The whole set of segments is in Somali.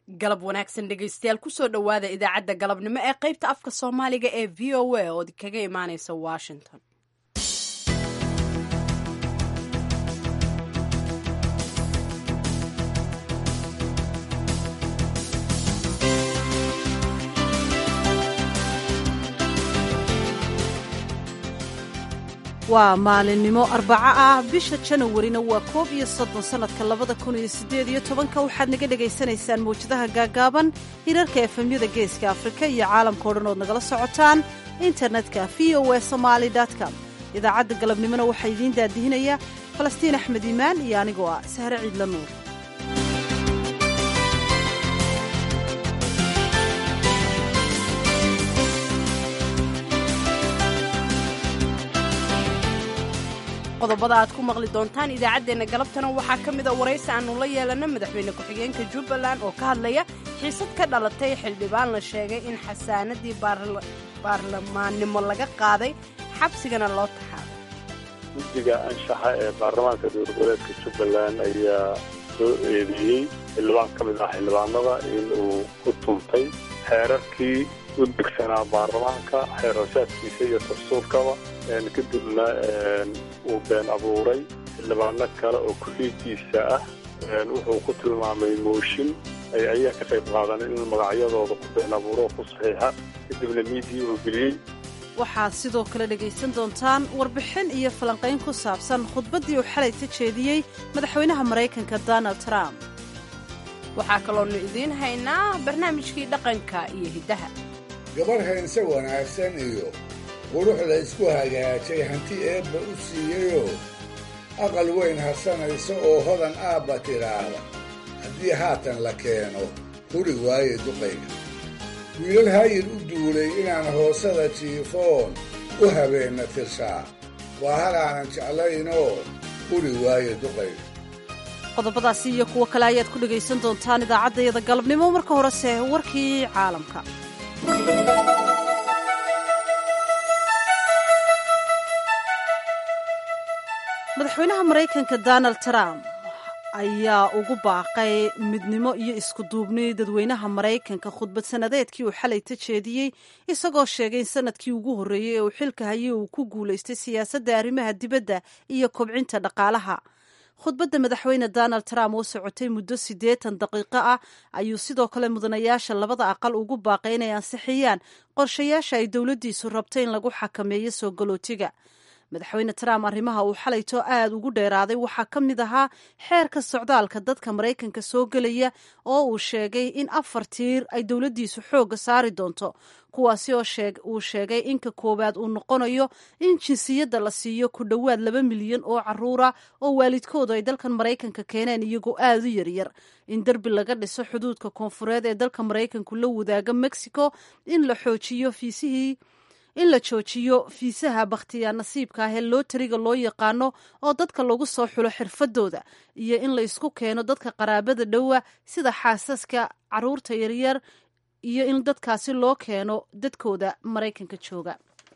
galab wanaagsan dhegaystayaal kusoo dhowaada idaacadda galabnimo ee qaybta afka soomaaliga ee v o a oo kaga imaaneysa washington waa maalinimo arbaco ah bisha janawarina waa koob iyo soddon sannadka labada kun iyo siddeed iyo tobanka waxaad naga dhegaysanaysaan mawjadaha gaagaaban hirarka efemyada geeska afrika iyo caalamkao dhan ood nagala socotaan internetka v o e somaali com idaacadda galabnimona waxaa idiin daadihinaya falastiin axmed iimaan iyo anigoo ah sahre ciidla nuur qodobada aad ku maqli doontaan idaacaddeenna galabtana waxaa ka mida waraysi aannu la yeelana madaxweyne ku-xigeenka jubbaland oo ka hadlaya xiisad ka dhalatay xildhibaan la sheegay in xasaanadii baarlamaannimo laga qaaday xabsigana loo taxaabay guddiga anshaxa ee baarlamaanka dowladgoboleedka jubbaland ayaa soo eedeeyey xildhibaan ka mid ah xildhibaanada in uu ku tuntay xeerarkii u degsanaa baarlamaanka xeerarsaadkiisa iyo dastuurkaba kadibna uu been abuuray xildhibaano kale oo ku-xiigiisa ah wuxuu ku tilmaamay mooshin ay ayaa ka qayb qaadaneen in magacyadooda ku been abuuro oo ku saxiixa kadibna miidiya uu geliyey waxaad sidoo kale dhegaysan doontaan warbixin iyo falanqayn ku saabsan khudbaddii uu xalay ka jeediyey madaxweynaha maraykanka donald trump waxaa kaloonu idiin haynaa barnaamijkii dhaqanka iyo hiddaha gabarh haynse wanaagsan iyo qurux la isku hagaajay hanti eebba u siiyeyoo aqal weyn harsanaysa oo hodan aabba tidhaahda haddii haatan la keeno huri waaye duqayga wiilal hayir u duulay inaan hoosada jiifoon u habeenna tirshaa waa hal aanan jeclaynoo huri waaye duqayga qodobadaasi iyo kuwo kale ayaad ku dhegaysan doontaan idaacaddayada galabnimo marka horese warkii caalamka madaxweynaha maraykanka donald trump ayaa ugu baaqay midnimo iyo iskuduubni dadweynaha maraykanka khudbad sannadeedkii uu xalay ta jeediyey isagoo sheegay in sanadkii ugu horreeyey ee uu xilka hayay uu ku guulaystay siyaasadda arrimaha dibadda iyo kobcinta dhaqaalaha khudbadda madaxweyne donald trump oo socotay muddo siddeetan daqiiqo ah ayuu sidoo kale mudanayaasha labada aqal ugu baaqay inay ansixiyaan qorshayaasha ay dowladdiisu rabto in lagu xakameeyo soo galootiga madaxweyne trump arrimaha uu xalayto aad ugu dheeraaday waxaa ka mid ahaa xeerka socdaalka dadka maraykanka soo gelaya oo uu sheegay in afar tiir ay dowladdiisu xoogga saari doonto kuwaasi oo uu sheegay inka koowaad uu noqonayo in jinsiyadda la siiyo ku dhowaad laba milyan oo caruura oo waalidkoodu ay dalkan maraykanka keeneen iyagoo aad u yaryar in derbi laga dhiso xuduudka koonfureed ee dalka maraykanku la wadaaga mexico in la xoojiyo fiisihii in la joojiyo fiisaha bakhtiyaa nasiibka ah ee lootariga loo yaqaano oo dadka lagu soo xulo xirfadooda iyo in la isku keeno dadka qaraabada dhowa sida xaasaska caruurta yaryar iyo in dadkaasi loo keeno dadkooda maraykanka jooga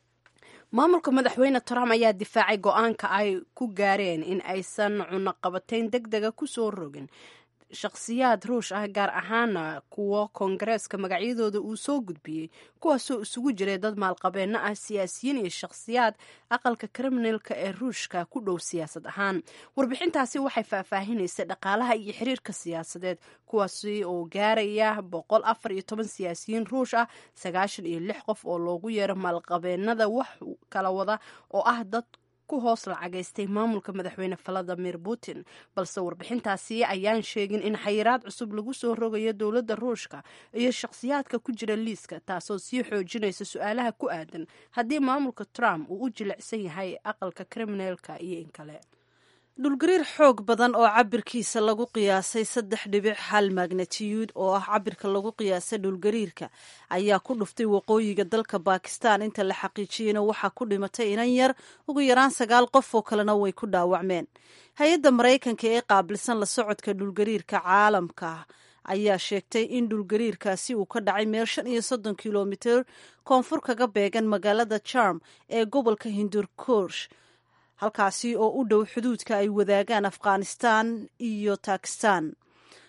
maamulka madaxweyne trump ayaa difaacay go-aanka ay ku gaareen in aysan cunaqabatayn deg dega kusoo rogin shakhsiyaad ruush ah gaar ahaana kuwo koongareeska magacyadooda uu soo gudbiyey kuwaasoo isugu jiray dad maalqabeenno ah siyaasiyiin iyo shakhsiyaad aqalka kriminalka ee ruushka ku dhow siyaasad ahaan warbixintaasi waxay faahfaahinaysa dhaqaalaha iyo xiriirka siyaasadeed kuwaasi oo gaaraya boqol afar iyo toban siyaasiyiin ruush ah sagaashan iyo lix qof oo loogu yeero maalqabeenada wax kala wada oo ah dad ku hoos lacagaystay maamulka madaxweyne valadimir putin balse warbixintaasi ayaan sheegin in xayiraad cusub lagu soo rogayo dowladda ruushka iyo shakhsiyaadka ku jira liiska taasoo sii xoojinaysa su-aalaha ku aadan haddii maamulka trump uu u jilicsan yahay aqalka kriminalka iyo in kale dhulgariir xoog badan oo cabirkiisa lagu qiyaasay saddex dhibic hal magnatiyuud oo ah cabirka lagu qiyaasay dhulgariirka ayaa ku dhuftay waqooyiga dalka bakistan inta la xaqiijiyeyna waxaa ku dhimatay inan yar ugu yaraan sagaal qof oo kalena way ku dhaawacmeen hay-adda maraykanka ee qaabilsan la socodka dhulgariirka caalamka ayaa sheegtay in dhulgariirkaasi uu ka dhacay meel shan iyo soddon kilomitir koonfur kaga beegan magaalada jarm ee gobolka hindurkush halkaasi oo u dhow xuduudka ay wadaagaan afghanistan iyo bakistan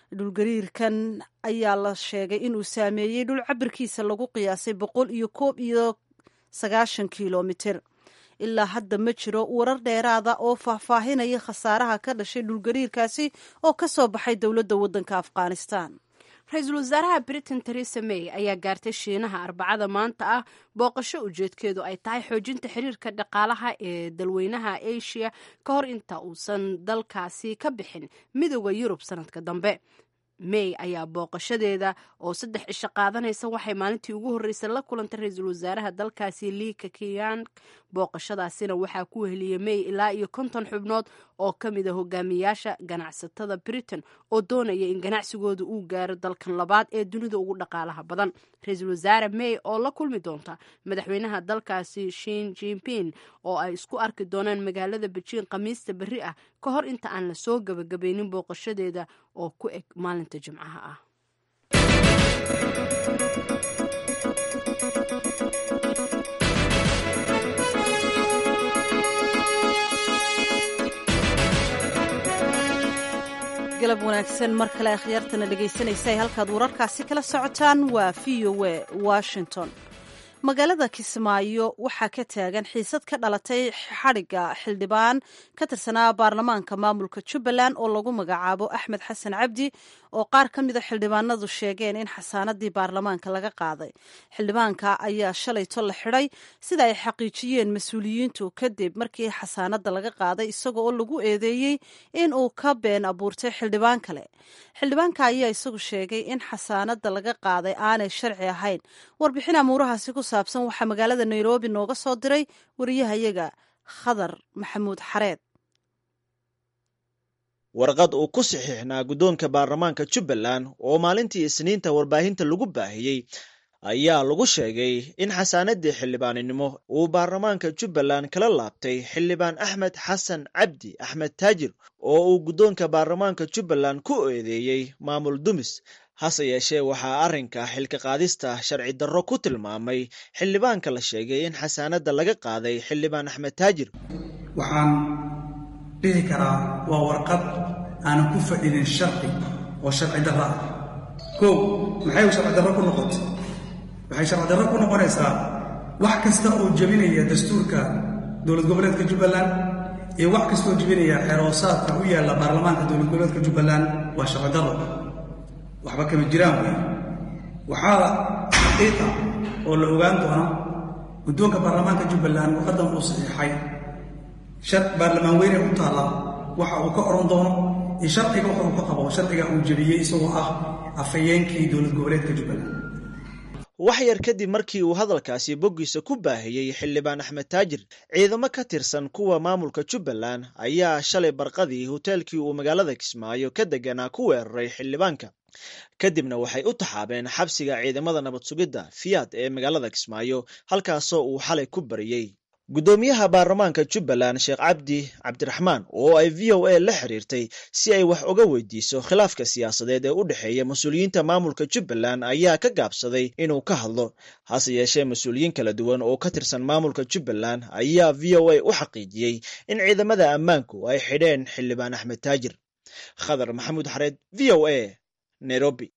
dhulgariirkan ayaa la sheegay inuu saameeyey dhul cabirkiisa lagu qiyaasay boqol iyo koob iyo sagaashan kilomitir ilaa hadda ma jiro warar dheeraada oo faahfaahinaya khasaaraha ka dhashay dhulgariirkaasi oo ka soo baxay dowladda waddanka afghanistan ra-iisul wasaaraha britain teresa may ayaa gaartay shiinaha arbacada maanta ah booqasho ujeedkeedu ay tahay xoojinta xiriirka dhaqaalaha ee dalweynaha asia ka hor inta uusan dalkaasi ka bixin midooda yurub sanadka dambe may ayaa booqashadeeda oo saddex cisho qaadanaysa waxay maalintii ugu horreysay la kulantay ra-iisul wasaaraha dalkaasi lii kakiyan booqashadaasina waxaa ku weheliyey may ilaa iyo konton xubnood oo ka mid a hogaamiyaasha ganacsatada britain oo doonaya in ganacsigooda uu gaaro dalkan labaad ee dunida ugu dhaqaalaha badan ra-iisul wasaare may oo la kulmi doonta madaxweynaha dalkaasi shin jinping oo ay isku arki doonaan magaalada bejiin khamiista berri ah ka hor inta aan la soo gabagabaynin booqashadeeda oo ku eg maalinta jimcaha ah galab wanaagsan mar kale akhyaartana dhegaysanaysa ay halkaad wararkaasi kala socotaan waa v o a washington magaalada kismaayo waxaa ka taagan xiisad ka dhalatay xadhigga xildhibaan ka tirsanaa baarlamaanka maamulka jubbaland oo lagu magacaabo axmed xasan cabdi oo qaar ka mida xildhibaanadu sheegeen in xasaanadii baarlamaanka laga qaaday xildhibaanka ayaa shalayto la xidhay sida ay xaqiijiyeen mas-uuliyiintu kadib markii xasaanada laga qaaday isaga oo lagu eedeeyey in uu ka been abuurtay xildhibaan kale xildhibaanka ayaa isagu sheegay in xasaanada laga qaaday aanay sharci ahayn warbixin amuurahaasi ku saabsan waxaa magaalada nairobi nooga soo diray wariyahayaga khadar maxamuud xareed warqad uu ku saxiixnaa guddoonka baarlamaanka jubbaland oo maalintii isniinta warbaahinta lagu baahiyey ayaa lagu sheegay in xasaanadii xildhibaaninimo uu baarlamaanka jubbaland kala laabtay xildhibaan axmed xasan cabdi axmed taajir oo uu guddoonka baarlamaanka jubbaland ku eedeeyey maamul dumis hase yeeshee waxaa arrinka xilka qaadista sharci darro ku tilmaamay xildhibaanka la sheegay in xasaanadda laga qaaday xildhibaan axmed taajir waxaan dhihi karaa waa warqad aanan ku fadhinin sharci oo sharci darro ah kow maxay sharci darro ku noqotay waxay sharci darro ku noqonaysaa wax kasta oo jebinaya dastuurka dowlad goboleedka jubbaland iyo wax kasta oo jebinaya xeroosaadka u yaalla baarlamaanka dowlad goboleedka jubbaland waa sharci darro waxba kama jiraan wey waxaa xaqiiqa oo la ogaan doona guddoonka baarlamaanka jubbaland warqaddan uu saxiixay baarlamaan weyne u taalla waxa uu ka odhan doono iyo sharciga waxa uu ka qabo sharciga uu jebiyey isagoo ah afhayeenkii dowlad goboleedka jubbaland wax yar kadib markii uu hadalkaasi boggiisa ku baahiyey xildhibaan axmed taajir ciidamo ka tirsan kuwa maamulka jubbaland ayaa shalay barqadii hoteelkii uu magaalada kismaayo ka deganaa ku weeraray xildhibaanka kadibna waxay u taxaabeen xabsiga ciidamada nabad sugidda fiyaad ee magaalada kismaayo halkaasoo uu xalay ku bariyey guddoomiyaha baarlamaanka jubbaland sheekh cabdi cabdiraxmaan oo ay v o a la xiriirtay si ay wax uga weydiiso khilaafka siyaasadeed ee u dhexeeya mas-uuliyiinta maamulka jubbaland ayaa ka gaabsaday inuu ka hadlo hase yeeshee mas-uuliyiin kala duwan oo ka tirsan maamulka jubbaland ayaa v o a u xaqiijiyey in ciidamada ammaanku ay xidheen xildhibaan axmed taajir khadar maxamuud xareed v o a nairobi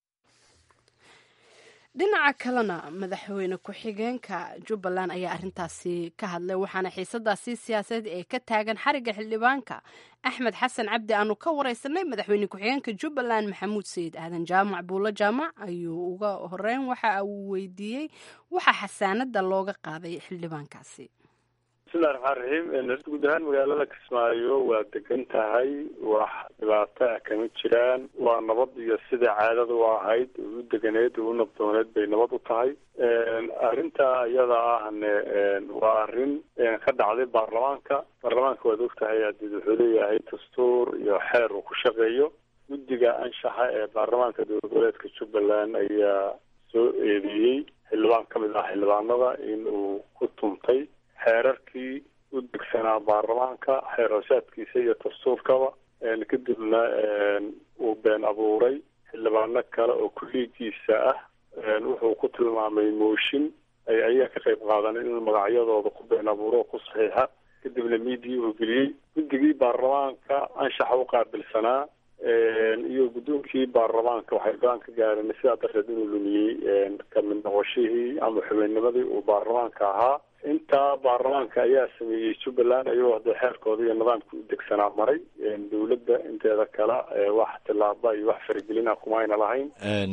dhinaca kalena madaxweyne ku-xigeenka jubbaland ayaa arrintaasi ka hadlay waxaana xiisadaasi siyaasadeed ee ka taagan xariga xildhibaanka axmed xasan cabdi aanu ka wareysanay madaxweyne ku-xigeenka jubbaland maxamuud sayid aadan jaamac buulo jaamac ayuu uga horeyn waxa uu weydiiyey waxa xasaanada looga qaaday xildhibaankaasi bismillahi raxmaan raxiim guud ahaan magaalada kismaayo waa degan tahay wax dhibaato ah kama jiraan waa nabad iyo sida caadada u ahayd u deganeed u nabdooneed bay nabad u tahay arrinta iyada ahne waa arrin ka dhacday baarlamaanka baarlamaanka waad og tahay hadii wuxuu leeyahay dastuur iyo xeer uu ku shaqeeyo guddiga anshaxa ee baarlamaanka dowlad goboleedka jubbaland ayaa soo eedeeyey xildhibaan ka mid ah xildhibaanada in uu ku tuntay xeerarkii u degsanaa baarlamaanka xeer hoosaadkiisa iyo dastuurkaba kadibna uu been abuuray xildhibaano kale oo kulliigiisa ah wuxuu ku tilmaamay mooshin ay ayaa ka qayb qaadan in magacyadooda ku been abuuro oo ku saxiixa kadibna miidiya uu geliyey guddigii baarlamaanka anshaxa u qaabilsanaa iyo guddoonkii baarlamaanka waxay go-aan ka gaareen sidaa darteed inuu lumiyey kamid noqoshihii ama xubinnimadii uu baarlamaanka ahaa intaa baarlamaanka ayaa sameeyey jubbaland ayagoo hadee xeerkooda iyo nidaamka u degsanaa maray dowladda inteeda kale wax tilaaba iyo wax faragelina kumayna lahayn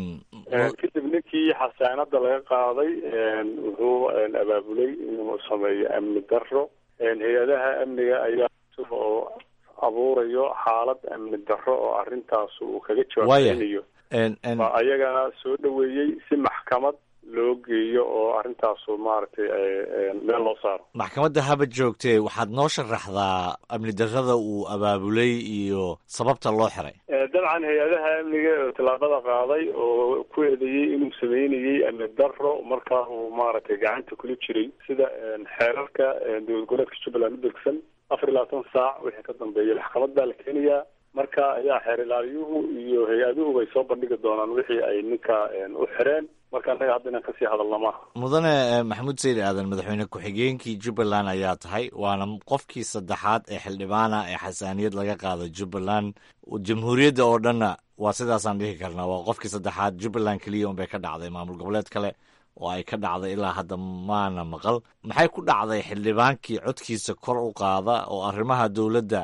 kadib ninkii xasaanada laga qaaday wuxuu abaabulay inuu sameeyo amni daro hay-adaha amniga ayaa oo abuurayo xaalad amni daro oo arrintaas uu kaga jawaabeynayo ayagana soo dhaweeyey si maxkamad loo geeyo oo arrintaasu maaragtay meel loo saaro maxkamadda haba joogtee waxaad noo sharaxdaa amni darrada uu abaabulay iyo sababta loo xiray dabcan hay-adaha amniga oo tallaabada qaaday oo ku eedeeyey inuu sameynayey amni daro markaa uu maaragtay gacanta kula jiray sida xeerarka dowlad goboleedka jubbaland u degsan afar iyo labaatan saac wixii ka dambeeya maxkamad baa la keenayaa marka ayaa xeer ilaaliyuhu iyo hay-aduhu bay soo bandhigi doonaan wixii ay ninka u xireen marka annaga hadda inaan kasii hadalna maaha mudane maxamuud sayid aadan madaxweyne ku-xigeenkii jubbaland ayaa tahay waana qofkii saddexaad ee xildhibaana ee xasaaniyad laga qaado jubbaland jamhuuriyadda oo dhanna waa sidaasaan dhihi karnaa waa qofkii saddexaad jubbaland keliya unbay ka dhacday maamul goboleed kale oo ay ka dhacday ilaa hadda maana maqal maxay ku dhacday xildhibaankii codkiisa kor u qaada oo arrimaha dowladda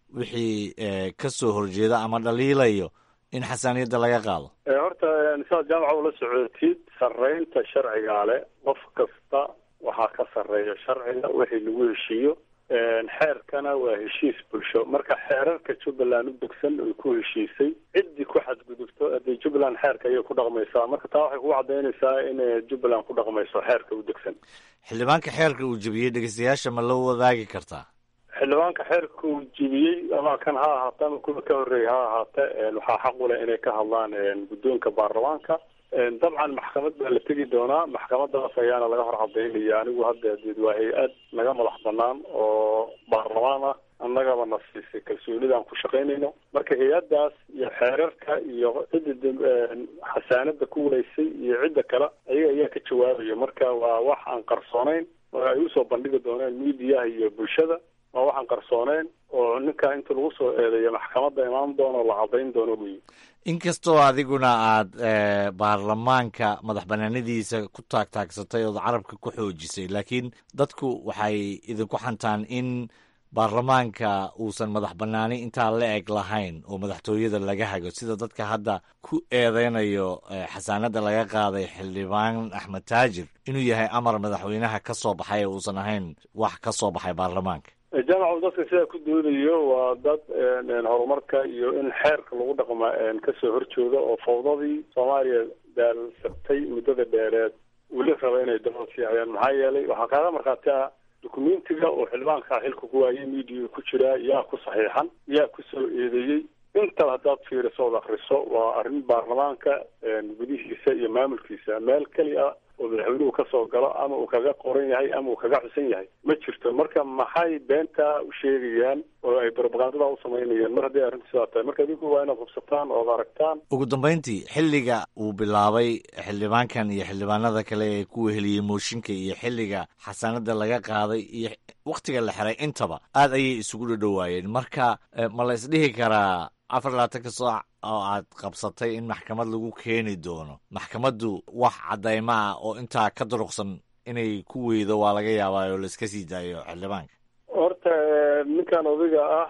wixii ka soo horjeeda ama dhaliilayo in xasaaniyadda laga qaado horta sidaad jaamaca ula socotid sarreynta sharcigaa le qof kasta waxaa ka sarreeya sharciga wixii lagu heshiiyo xeerkana waa heshiis bulsho marka xeerarka jubbaland u degsan ay ku heshiisay ciddii ku xadgudubto hadee jubbaland xeerka ayay ku dhaqmaysaa marka taa waxay kugu cadaynaysaa in jubbaland ku dhaqmayso xeerka u degsan xildhibaanka xeerka uu jebiyey dhegeystayaasha ma la wadaagi kartaa xildhibaanka xeerka uu jebiyey ama kan ha ahaata ama kuwa ka horreeyay ha ahaate waxaa xaq u leh inay ka hadlaan guddoonka baarlamaanka dabcan maxkamad baa la tegi doonaa maxkamadaas ayaana laga hor cadaynaya anigu hadda deed waa hay-ad naga madax banaan oo baarlamaan ah annagaba na siisay kalsoonida aan ku shaqaynayno marka hay-addaas iyo xeerarka iyo cidda xasaanada ku walaysay iyo cidda kale ayaga ayaa ka jawaabaya marka waa wax aan qarsoonayn oo ay usoo bandhigi dooneen miidiyaha iyo bulshada waa waxaan qarsooneyn oo ninka inta lagu soo eedeeyo maxkamadda imaan doono la cadayn doono wey inkastoo adiguna aad baarlamaanka madax banaanadiisa ku taagtaagsatay ood carabka ku xoojisay laakiin dadku waxay idinku xantaan in baarlamaanka uusan madax banaani intaa la eg lahayn oo madaxtooyada laga hago sida dadka hadda ku eedeynayo xasaanada laga qaaday xildhibaan axmed taajir inuu yahay amar madaxweynaha ka soo baxay ee uusan ahayn wax ka soo baxay baarlamaanka jaamacu dadka sidaa ku doodayo waa dad horumarka iyo in xeerka lagu dhaqma kasoo horjooda oo fawdadii soomaaliya daalsabtay muddada dheereed weli raba inay dabad siicayaan maxaa yeelay waxaa kaaga markhaati ah dukumentiga oo xildhibaanka xilka ku waayay miidiya ku jiraa yaa ku saxiixan yaa kusoo eedeeyey intaba haddaad fiiriso ood akriso waa arrin baarlamaanka gudihiisa iyo maamulkiisa meel keliya oo madaxweynuhu kasoo galo ama uu kaga qoran yahay ama uu kaga xusan yahay ma jirto marka maxay beentaa u sheegayaan oo ay propagandada u samaynayaan mar hadday arrintu sidaa tahay marka adinku waa inaad hubsataan ood aragtaan ugu dambayntii xilliga uu bilaabay xildhibaankan iyo xildhibaanada kale ee ku weheliyey mooshinka iyo xilliga xasaanada laga qaaday iyo wakhtiga la xiray intaba aad ayay isugu dhadhowaayeen marka ma la isdhihi karaa afar labaatanka saac oo aad qabsatay in maxkamad lagu keeni doono maxkamaddu wax caddaymo ah oo intaa ka duruqsan inay ku weydo waa laga yaabaa oo laiska sii daayo xildhibaanka horta ninkan odayga ah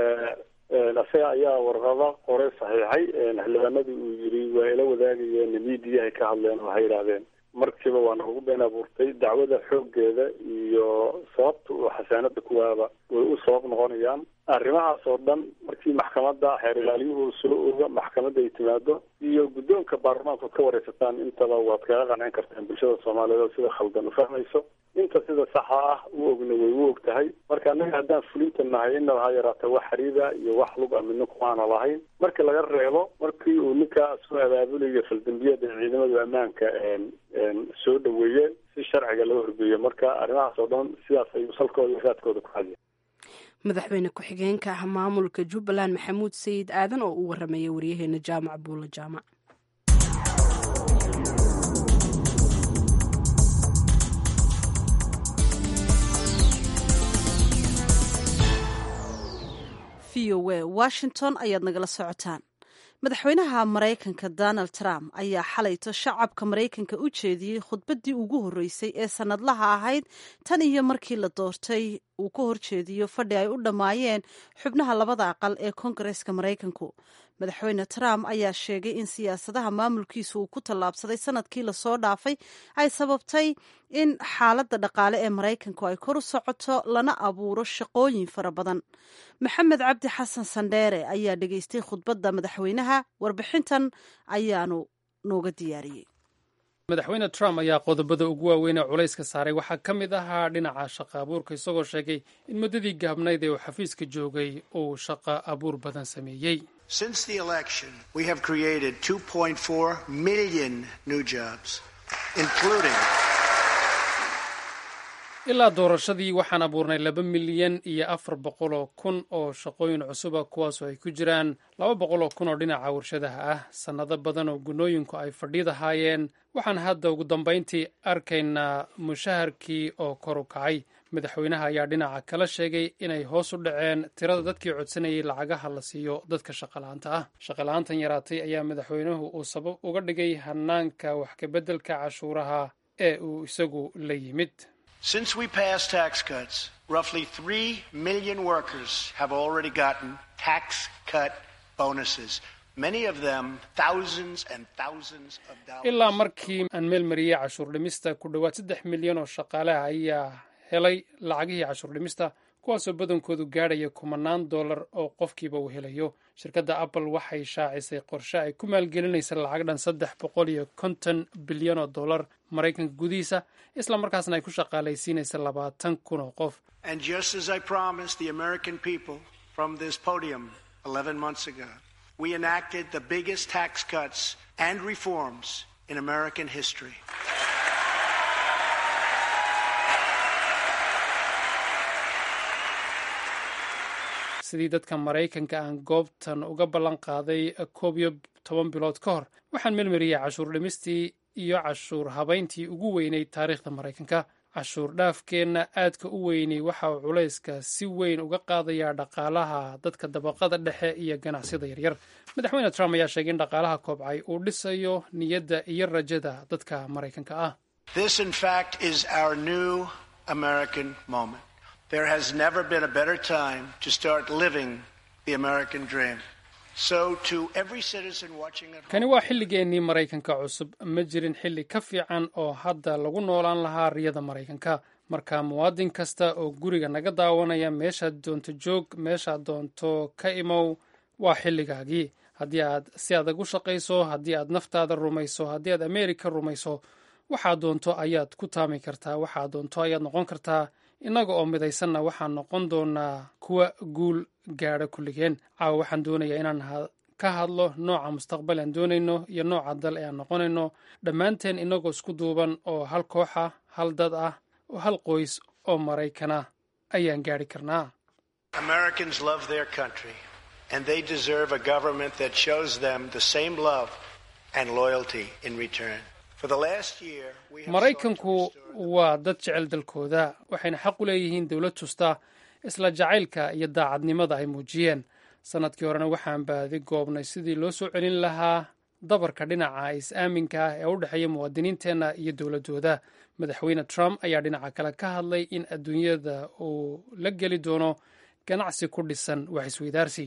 isaga ayaa warqada qoray saxiixay xildhibaanadii uu yiri waa ila wadaagayeen miidiyahay ka hadleen oo waxay yidhaahdeen markiiba waa nagu been abuurtay dacwada xooggeeda iyo sababta uu xasaanada kuwaaba way u sabab noqonayaan arrimahaas oo dhan markii maxkamadda xeer ilaaliyuhu soo oga maxkamadda ay timaado iyo guddoonka baarlamaanka ad ka wareysataan intaba waad kaga qancin kartaan bulshada soomaaliyeed oo sida khaldan u fahmayso inta sida saxa ah u ogna way u og tahay marka annaga haddaan fulinta nahay inaba ha yaraata wax xariida iyo wax lug a midna kumaana lahayn markii laga reebo markii uu ninkaa soo abaabulayo faldambiyada ee ciidamadu ammaanka soo dhaweeyeen si sharciga loo horgeeyo marka arrimahaas oo dhan sidaas ayuu salkooda iyo raadkooda ku hadiya madaxweyne ku-xigeenka ah maamulka jubbaland maxamuud sayid aadan oo u waramayay waryaheena jaamac buulo jaamac v o o a washington ayaad nagala socotaan madaxweynaha maraykanka donald trump ayaa xalayto shacabka maraykanka u jeediyey khudbaddii ugu horreysay ee sannadlaha ahayd tan iyo markii la doortay uu ka horjeediyo fadhi ay u dhammaayeen xubnaha labada aqal ee koongareska maraykanku madaxweyne trump ayaa sheegay in siyaasadaha maamulkiisa uu ku tallaabsaday sanadkii lasoo dhaafay ay sababtay in xaaladda dhaqaale ee maraykanku ay kor u socoto lana abuuro shaqooyin fara badan maxamed cabdi xasan sandheere ayaa dhegaystay khudbadda madaxweynaha warbixintan ayaanu nooga diyaariyey madaxweyne trump ayaa qodobada ugu waaweyn ee culayska saaray waxaa ka mid ahaa dhinaca shaqa abuurka isagoo sheegay in muddadii gaabnayd ee uu xafiiska joogay uu shaqa abuur badan sameeyey Since the election, we have created 2.4 million new jobs, including ilaa doorashadii waxaan abuurnay laba milyan iyo afar boqol oo kun oo shaqooyin cusuba kuwaasoo ay ku jiraan laba boqol oo kun oo dhinaca warshadaha ah sannado badan oo gunooyinku ay fadhiidahaayeen waxaan hadda ugu dambayntii arkaynaa mushaharkii oo kor u kacay madaxweynaha ayaa dhinaca kala sheegay inay hoos u dhaceen tirada dadkii codsanayay lacagaha la siiyo dadka shaqala-aanta ah shaqala-aantan yaraatay ayaa madaxweynuhu uu sabab uga dhigay hanaanka wax kabeddelka cashuuraha ee uu isagu la yimid Since we passed tax cuts, roughly 3 million workers have already gotten tax cut bonuses, many of them thousands and thousands of dollars. ilaa markii aan meel mariyey cashuur dhimista ku dhowaad saddex milyan oo shaqaalaha ayaa helay lacagihii cashuur dhimista kuwaasoo badankoodu gaadhaya kumanaan dollar oo qofkiiba uu helayo shirkadda apple waxay shaacisay qorshe ay ku maalgelinaysa lacag dhan saddex boqol iyo konton bilyan oo dollar maraykanka gudihiisa isla markaasna ay ku shaqaalaysiinaysa labaatan kun oo qof And just as I promised the American people from this podium 11 months ago, we enacted the biggest tax cuts and reforms in American history. sidii dadka maraykanka aan goobtan uga ballan qaaday koob iyo toban bilood ka hor waxaan melmariyey cashuur dhimistii iyo cashuur habayntii ugu weynay taariikhda maraykanka cashuur dhaafkeenna aadka u weynay waxa uu culayska si weyn uga qaadayaa dhaqaalaha dadka dabaqada dhexe iyo ganacsiyada yaryar madaxweyne trump ayaa sheegay in dhaqaalaha koobcay uu dhisayo niyadda iyo rajada dadka maraykanka ah This, in fact, is our new American moment. There has never been a better time to start living the American dream. So, to every citizen watching at home, kani waa xilligeennii maraykanka cusub ma jirin xilli ka fiican oo hadda lagu noolaan lahaa riyada maraykanka marka muwaadin kasta oo guriga naga daawanaya meeshaad doonto joog meeshaad doonto ka imow waa xilligaagii haddii aad si adag u shaqayso haddii aad naftaada rumayso haddii aad ameerika rumayso waxaad doonto ayaad ku taami kartaa waxaad doonto ayaad noqon kartaa innaga oo midaysanna waxaan noqon doonaa kuwa guul gaadha kulligeen caawa waxaan doonayaa inaan ka hadlo nooca mustaqbal aan doonayno iyo nooca dal ee aan noqonayno dhammaanteen innagoo isku duuban oo hal koox ah hal dad ah oo hal qoys oo maraykana ayaan gaadhi karnaa Americans love their country, and they deserve a government that shows them the same love and loyalty in return. For the last year, we have maraykanku waa dad jecel dalkooda waxayna xaq u leeyihiin dowlad tusta isla jacaylka iyo daacadnimada ay muujiyeen sannadkii horena waxaan baadi goobnay sidii loo soo celin lahaa dabarka dhinaca is-aaminka ah ee u dhexeeya muwaadiniinteenna iyo dowladdooda madaxweyne trump ayaa dhinaca kale ka hadlay in adduunyada uu la geli doono ganacsi ku dhisan wax isweydaarsi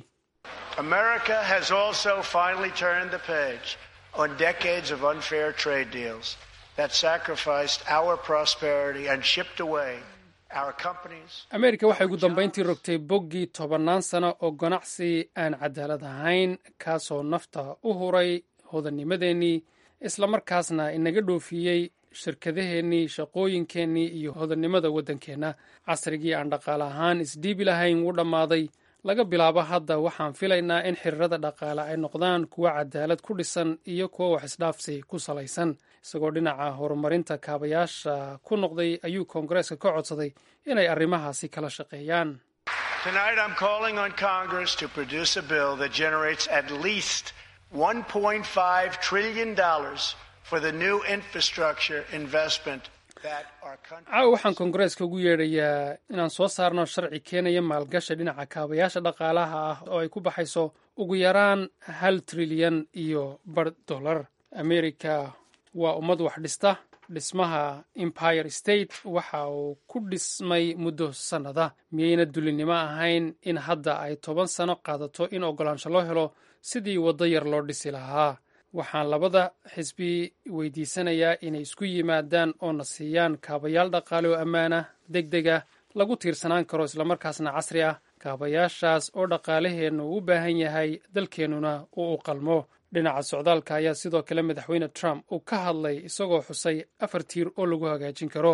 America has also finally turned the page on decades of unfair trade deals that sacrificed our prosperity and shipped away our companies. ameerika waxay ugu dambayntii rogtay boggii tobannaan sano oo ganacsi aan cadaalad ahayn kaasoo nafta u huray hodannimadeennii islamarkaasna inaga dhoofiyey shirkadaheennii shaqooyinkeennii iyo hodannimada waddankeenna casrigii aan dhaqaale ahaan isdhiibi lahayn wuu dhammaaday laga bilaabo hadda waxaan filaynaa in xiriirada dhaqaale ay noqdaan kuwa cadaalad ku dhisan iyo kuwa wax isdhaafsi ku salaysan isagoo dhinaca horumarinta kaabayaasha ku noqday ayuu koongareeska ka codsaday inay arrimahaasi kala shaqeeyaan Tonight, I'm calling on Congress to produce a bill that generates at least $1.5 trillion for the new infrastructure investment caawa waxaan koongareeska ugu yeedhayaa inaan soo saarno sharci keenaya maalgasha dhinaca kaabayaasha dhaqaalaha ah oo ay ku baxayso ugu yaraan hal trilyan iyo bar dollar amerika waa ummad wax dhista dhismaha empire state waxa uu ku dhismay muddo sannada miyayna dulinimo ahayn in hadda ay toban sano qaadato in oggolaansho loo helo sidii waddo yar loo dhisi lahaa waxaan labada xisbi weydiisanayaa inay isku yimaadaan oo na siiyaan kaabayaal dhaqaale oo ammaana deg dega lagu tiirsanaan karo islamarkaasna casri ah kaabayaashaas oo dhaqaalaheennu u baahan yahay dalkeennuna uu u qalmo dhinaca socdaalka ayaa sidoo kale madaxweyne trump uu ka hadlay isagoo xusay afar tiir oo lagu hagaajin karo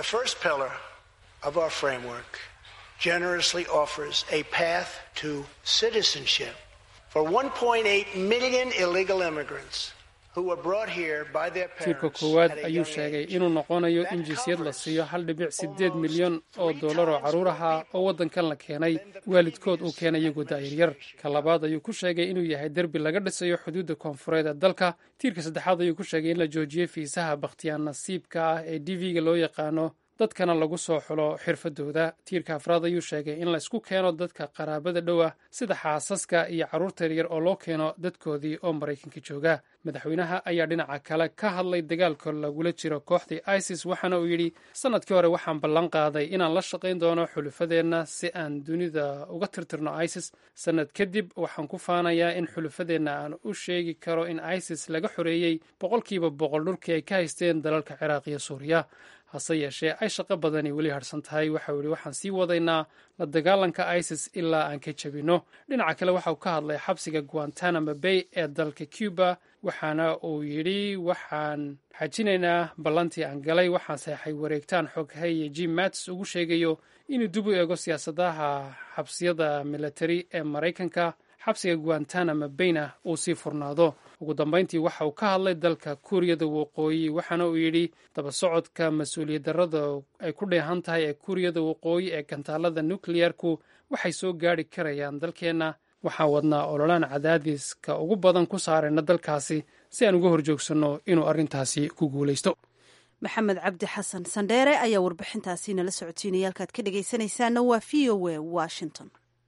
tiirka koowaad ayuu sheegay inuu noqonayo in jinsiyad la siiyo hal dhibic sideed milyan oo dollar oo carruur ahaa oo waddankan la keenay waalidkood uu keenay iyagoo da'yaryar ka labaad ayuu ku sheegay inuu yahay derbi laga dhisayo xuduudda koonfureed ee dalka tiirka saddexaad ayuu ku sheegay in la joojiyey fiisaha bakhtiyaan nasiibka ah ee d v-ga loo yaqaano dadkana lagu soo xulo xirfadooda tiirka afraad ayuu sheegay in laysku keeno dadka qaraabada dhow ah sida xaasaska iyo carruurta yaryar oo loo keeno dadkoodii oo maraykanka jooga madaxweynaha ayaa dhinaca kale ka hadlay dagaalka lagula jiro kooxdii isis waxaana uu yidhi sannadkii hore waxaan ballan qaaday inaan la shaqayn doono xulufadeenna si aan dunida uga tirtirno isis sannad kadib waxaan ku faanayaa in xulufadeenna aan u sheegi karo in isis laga xoreeyey boqolkiiba boqol dhulkii ay ka haysteen dalalka ciraaq iyo suuriya hase yeeshee ay shaqo badani weli harsan tahay waxau yidhi waxaan sii wadaynaa la dagaalanka isis ilaa aan ka jebinno dhinaca kale waxauu ka hadlay xabsiga guantanamo bay ee dalka cuba waxaana uu yidhi waxaan xajinaynaa ballantii aan galay waxaan seexay wareegtaan xoghaye jim mats ugu sheegayo inuu dib u eego siyaasadaha xabsiyada militari ee maraykanka xabsiga guantanamo bayna uu sii furnaado ugu dambayntii waxa uu ka hadlay dalka kuuriyada waqooyi waxaana uu yidhi daba socodka mas-uuliyad darrada ay ku dheehan tahay ee kuuriyada waqooyi ee gantaalada nukleyarku waxay soo gaari karayaan dalkeenna waxaan wadnaa ololaan cadaadiska ugu badan ku saarayna dalkaasi si aan uga horjoogsanno inuu arrintaasi ku guulaysto maxamed cabdi xasan sandheere ayaa warbixintaasi nala socotiinaya halkaad ka dhegaysanaysaana waa v o a washington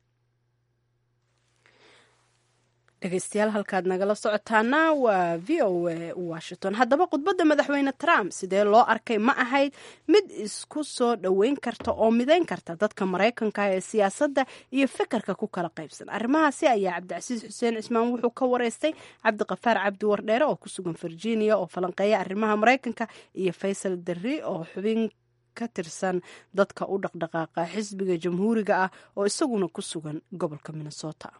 dhegeystayaal halkaad nagala socotaana waa v o a washington haddaba khudbadda madaxweyne trump sidee loo arkay ma ahayd mid isku soo dhoweyn karta oo midayn karta dadka maraykanka ee siyaasadda iyo fikirka ku kala qaybsan arrimahaasi ayaa cabdicasiis xuseen cismaan wuxuu ka wareystay cabdiqafaar cabdi wardheere oo ku sugan virginia oo falanqeeya arrimaha maraykanka iyo faysal darri oo xubin ka tirsan dadka u dhaqdhaqaaqa xisbiga jamhuuriga ah oo isaguna ku sugan gobolka minnesota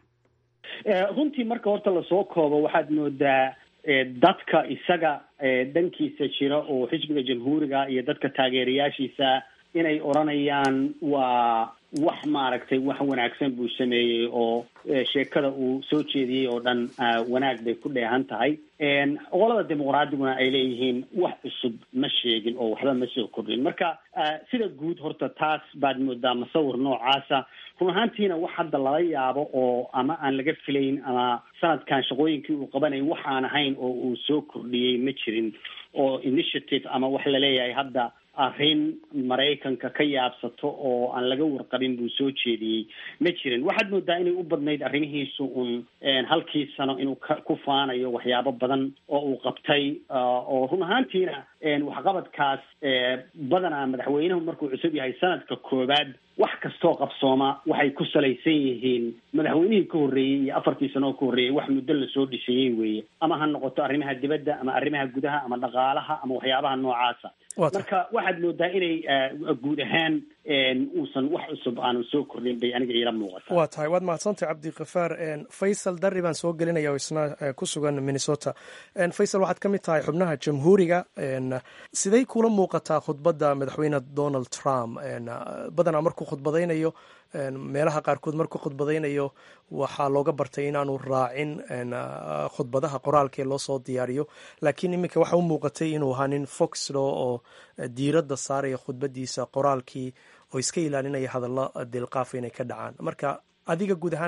runtii marka horta lasoo koobo waxaad moodaa dadka isaga dhankiisa jira oo xisbiga jamhuuriga iyo dadka taageerayaashiisa inay odranayaan waa wax maaragtay wax wanaagsan buu sameeyey oo sheekada uu soo jeediyey oo dhan wanaag bay ku dheehan tahay qolada dimuqraadiguna ay leeyihiin wax cusub ma sheegin oo waxba ma soo kordhin marka sida guud horta taas baad moodaa masawir noocaasa run ahaantiina wax hadda lala yaabo oo ama aan laga filayn ama sanadkan shaqooyinkii uu qabanayay wax aan ahayn oo uu soo kordhiyey ma jirin oo initiative ama wax laleeyahay hadda arrin maraykanka ka yaabsato oo aan laga warqabin buu soo jeediyey ma jirin waxaad moodaa inay u badnayd arrimihiisu un halkii sano inuu ka ku faanayo waxyaabo badan oo uu qabtay oo run ahaantiina waxqabadkaas badanaa madaxweynuhu markuu cusub yahay sanadka koowaad wax kastoo qabsooma waxay ku salaysan yihiin madaxweynihii ka horreeyey iyo afartii sano oo ka horreeyey wax muddo lasoo dhisayey weeye ama ha noqoto arrimaha dibadda ama arrimaha gudaha ama dhaqaalaha ama waxyaabaha noocaasa marka waxaad moodaa inay guud ahaan uusan wax cusub aanu soo kordhin bay aniga iila muuqata waa tahay waad mahadsantay cabdikafaar faysal darri baan soo gelinaya oo isna ku sugan minnesota faysal waxaad ka mid tahay xubnaha jamhuuriga siday kula muuqataa khudbadda madaxweyne donald trump badanaa markuu khudbadaynayo meelaha qaarkood markuu khudbadaynayo waxaa looga bartay inaanu raacin khudbadaha qoraalkee loo soo diyaariyo laakiin iminka waxa u muuqatay inuu ahaa nin foxlo oo diiradda saaraya khudbadiisa qoraalkii oo iska ilaalinaya hadallo dilqaafa inay ka dhacaan marka adiga guud ahaan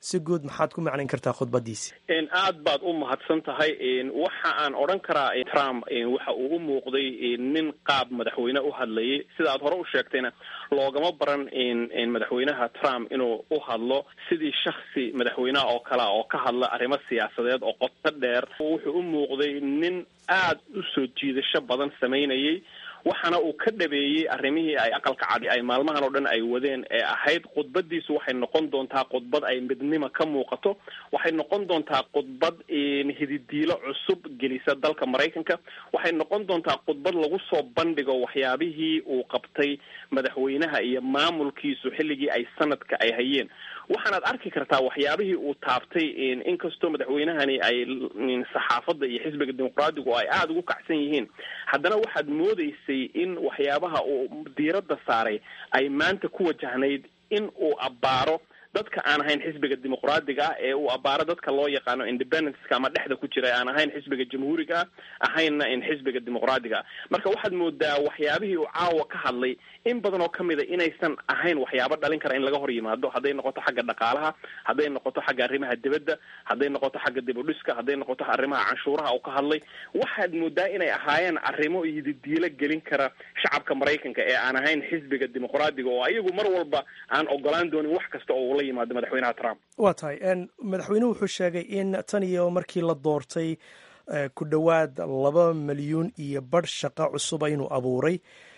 si guud maxaad ku macnayn kartaa khudbadiisi aad baad u mahadsan tahay waxa aan odhan karaa trump waxa uu u muuqday nin qaab madaxweyne u hadlayay sida aad hore u sheegtayna loogama baran madaxweynaha trump inuu u hadlo sidii shaksi madaxweyneha oo kalea oo ka hadla arrimo siyaasadeed oo qoto dheer wuxuu u muuqday nin aad u soo jiidasho badan samaynayay waxaana uu ka dhabeeyey arrimihii ay aqalka cadi ay maalmahan oo dhan ay wadeen ee ahayd khudbadiisu waxay noqon doontaa khudbad ay midnimo ka muuqato waxay noqon doontaa khudbad hididiilo cusub gelisa dalka maraykanka waxay noqon doontaa khudbad lagu soo bandhigo waxyaabihii uu qabtay madaxweynaha iyo maamulkiisu xilligii ay sanadka ay hayeen waxaanaad arki kartaa waxyaabihii uu taabtay inkastoo madaxweynahani ay saxaafadda iyo xisbiga dimuqraadigu ay aada ugu kacsan yihiin haddana waxaad moodeysay in waxyaabaha uu diiradda saaray ay maanta ku wajahnayd in uu abbaaro dadka aan ahayn xisbiga dimuqraadiga ah ee uu abbaaro dadka loo yaqaano independenceka ama dhexda ku jira aan ahayn xisbiga jamhuuriga ah ahaynna in xisbiga dimuqraadiga ah marka waxaad moodaa waxyaabihii uu caawa ka hadlay in badan oo kamid a inaysan ahayn waxyaabo dhalin kara in laga hor yimaado hadday noqoto xagga dhaqaalaha hadday noqoto xagga arrimaha dibadda hadday noqoto xagga dibudhiska hadday noqoto arrimaha canshuuraha uu ka hadlay waxaad moodaa inay ahaayeen arrimo ididiilo gelin kara shacabka maraykanka ee aan ahayn xisbiga dimuqraadiga oo ayagu mar walba aan ogolaan doonin wax kasta oo ula yimaado madaxweynaha trump waa tahay madaxweynuhu wuxuu sheegay in tan iyo markii la doortay ku dhowaad laba milyuun iyo badh shaqo cusuba inuu abuuray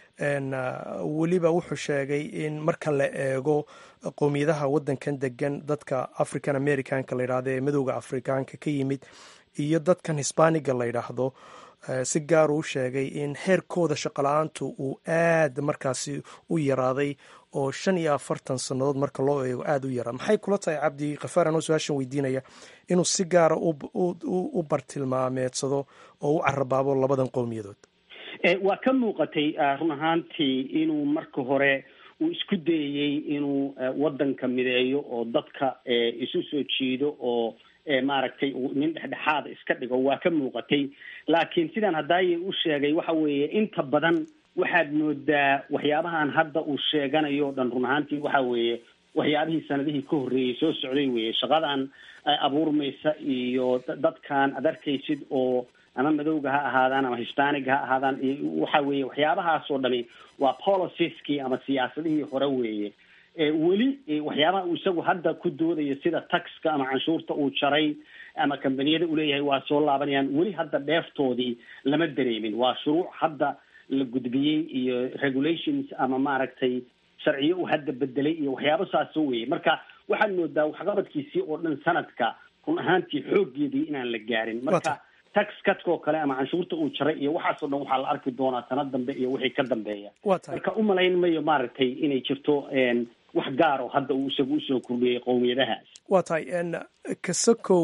weliba wuxuu sheegay in marka la eego qowmiyadaha waddankan degan dadka african americanka la yidhahdo ee madowda afrikaanka ka yimid iyo dadkan hisbaaniga la yidhaahdo si gaar uu sheegay in heerkooda shaqola-aantu uu aad markaasi u yaraaday oo shan iyo afartan sannadood marka loo eego aada u yaraa maxay kula tahay cabdi khafaar anoo su-aashan weydiinaya inuu si gaara u bartilmaameedsado oo u carabaabo labadan qowmiyadood waa ka muuqatay run ahaantii inuu marka hore uu isku dayayey inuu waddanka mideeyo oo dadka isu soo jiido oo maaragtay nin dhexdhexaada iska dhigo waa ka muuqatay laakiin sidaan hadaaye u sheegay waxa weeye inta badan waxaad moodaa waxyaabahan hadda uu sheeganayo o dhan run ahaantii waxa weeye waxyaabihii sanadihii ka horreeyey soo socday weye shaqadan abuurmaysa iyo dadkan ad arkaysid oo ama madowga ha ahaadaan ama hispaniga ha ahaadaan waxa weeye waxyaabahaas oo dhami waa policieski ama siyaasadihii hore weeye weli waxyaabaha uu isagu hadda ku doodayo sida taxka ama canshuurta uu jaray ama kambaniyada uu leeyahay waa soo laabanayaan weli hadda dheeftoodii lama dareemin waa shuruuc hadda la gudbiyey iyo regulations ama maaragtay sharciyo uu hadda bedelay iyo waxyaabo saasoo weye marka waxaad moodaa waxqabadkiisii oo dhan sanadka run ahaantii xooggeedii inaan la gaarin marka tax cutkoo kale ama canshuurta uu jaray iyo waxaasoo dhan waxaa la arki doonaa sanad dambe iyo wixii ka dambeeya marka umalayn mayo maaragtay inay jirto wax gaaro hadda uu isagu usoo kordhiyey qowmiyadahaas waa tahay kasakow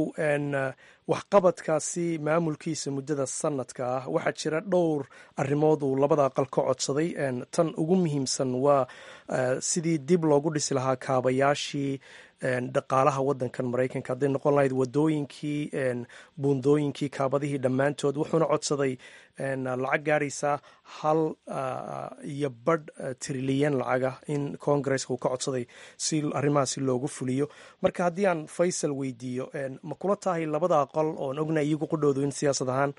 waxqabadkaasi maamulkiisa muddada sanadka ah waxaa jira dhowr arrimood uu labada aqal ka codsaday tan ugu muhiimsan waa sidii dib loogu dhisi lahaa kaabayaashii dhaqaalaha waddankan maraykanka hadday noqon lahayd wadooyinkii buundooyinkii kaabadihii dhammaantood wuxuuna codsaday lacag gaaraysa hal iyo badh trilyan lacaga in congaresska uu ka codsaday si arrimahaasi loogu fuliyo marka haddii aan faysal weydiiyo ma kula tahay labada aqal oon ognahay iyagu qudhoodu in siyaasad ahaan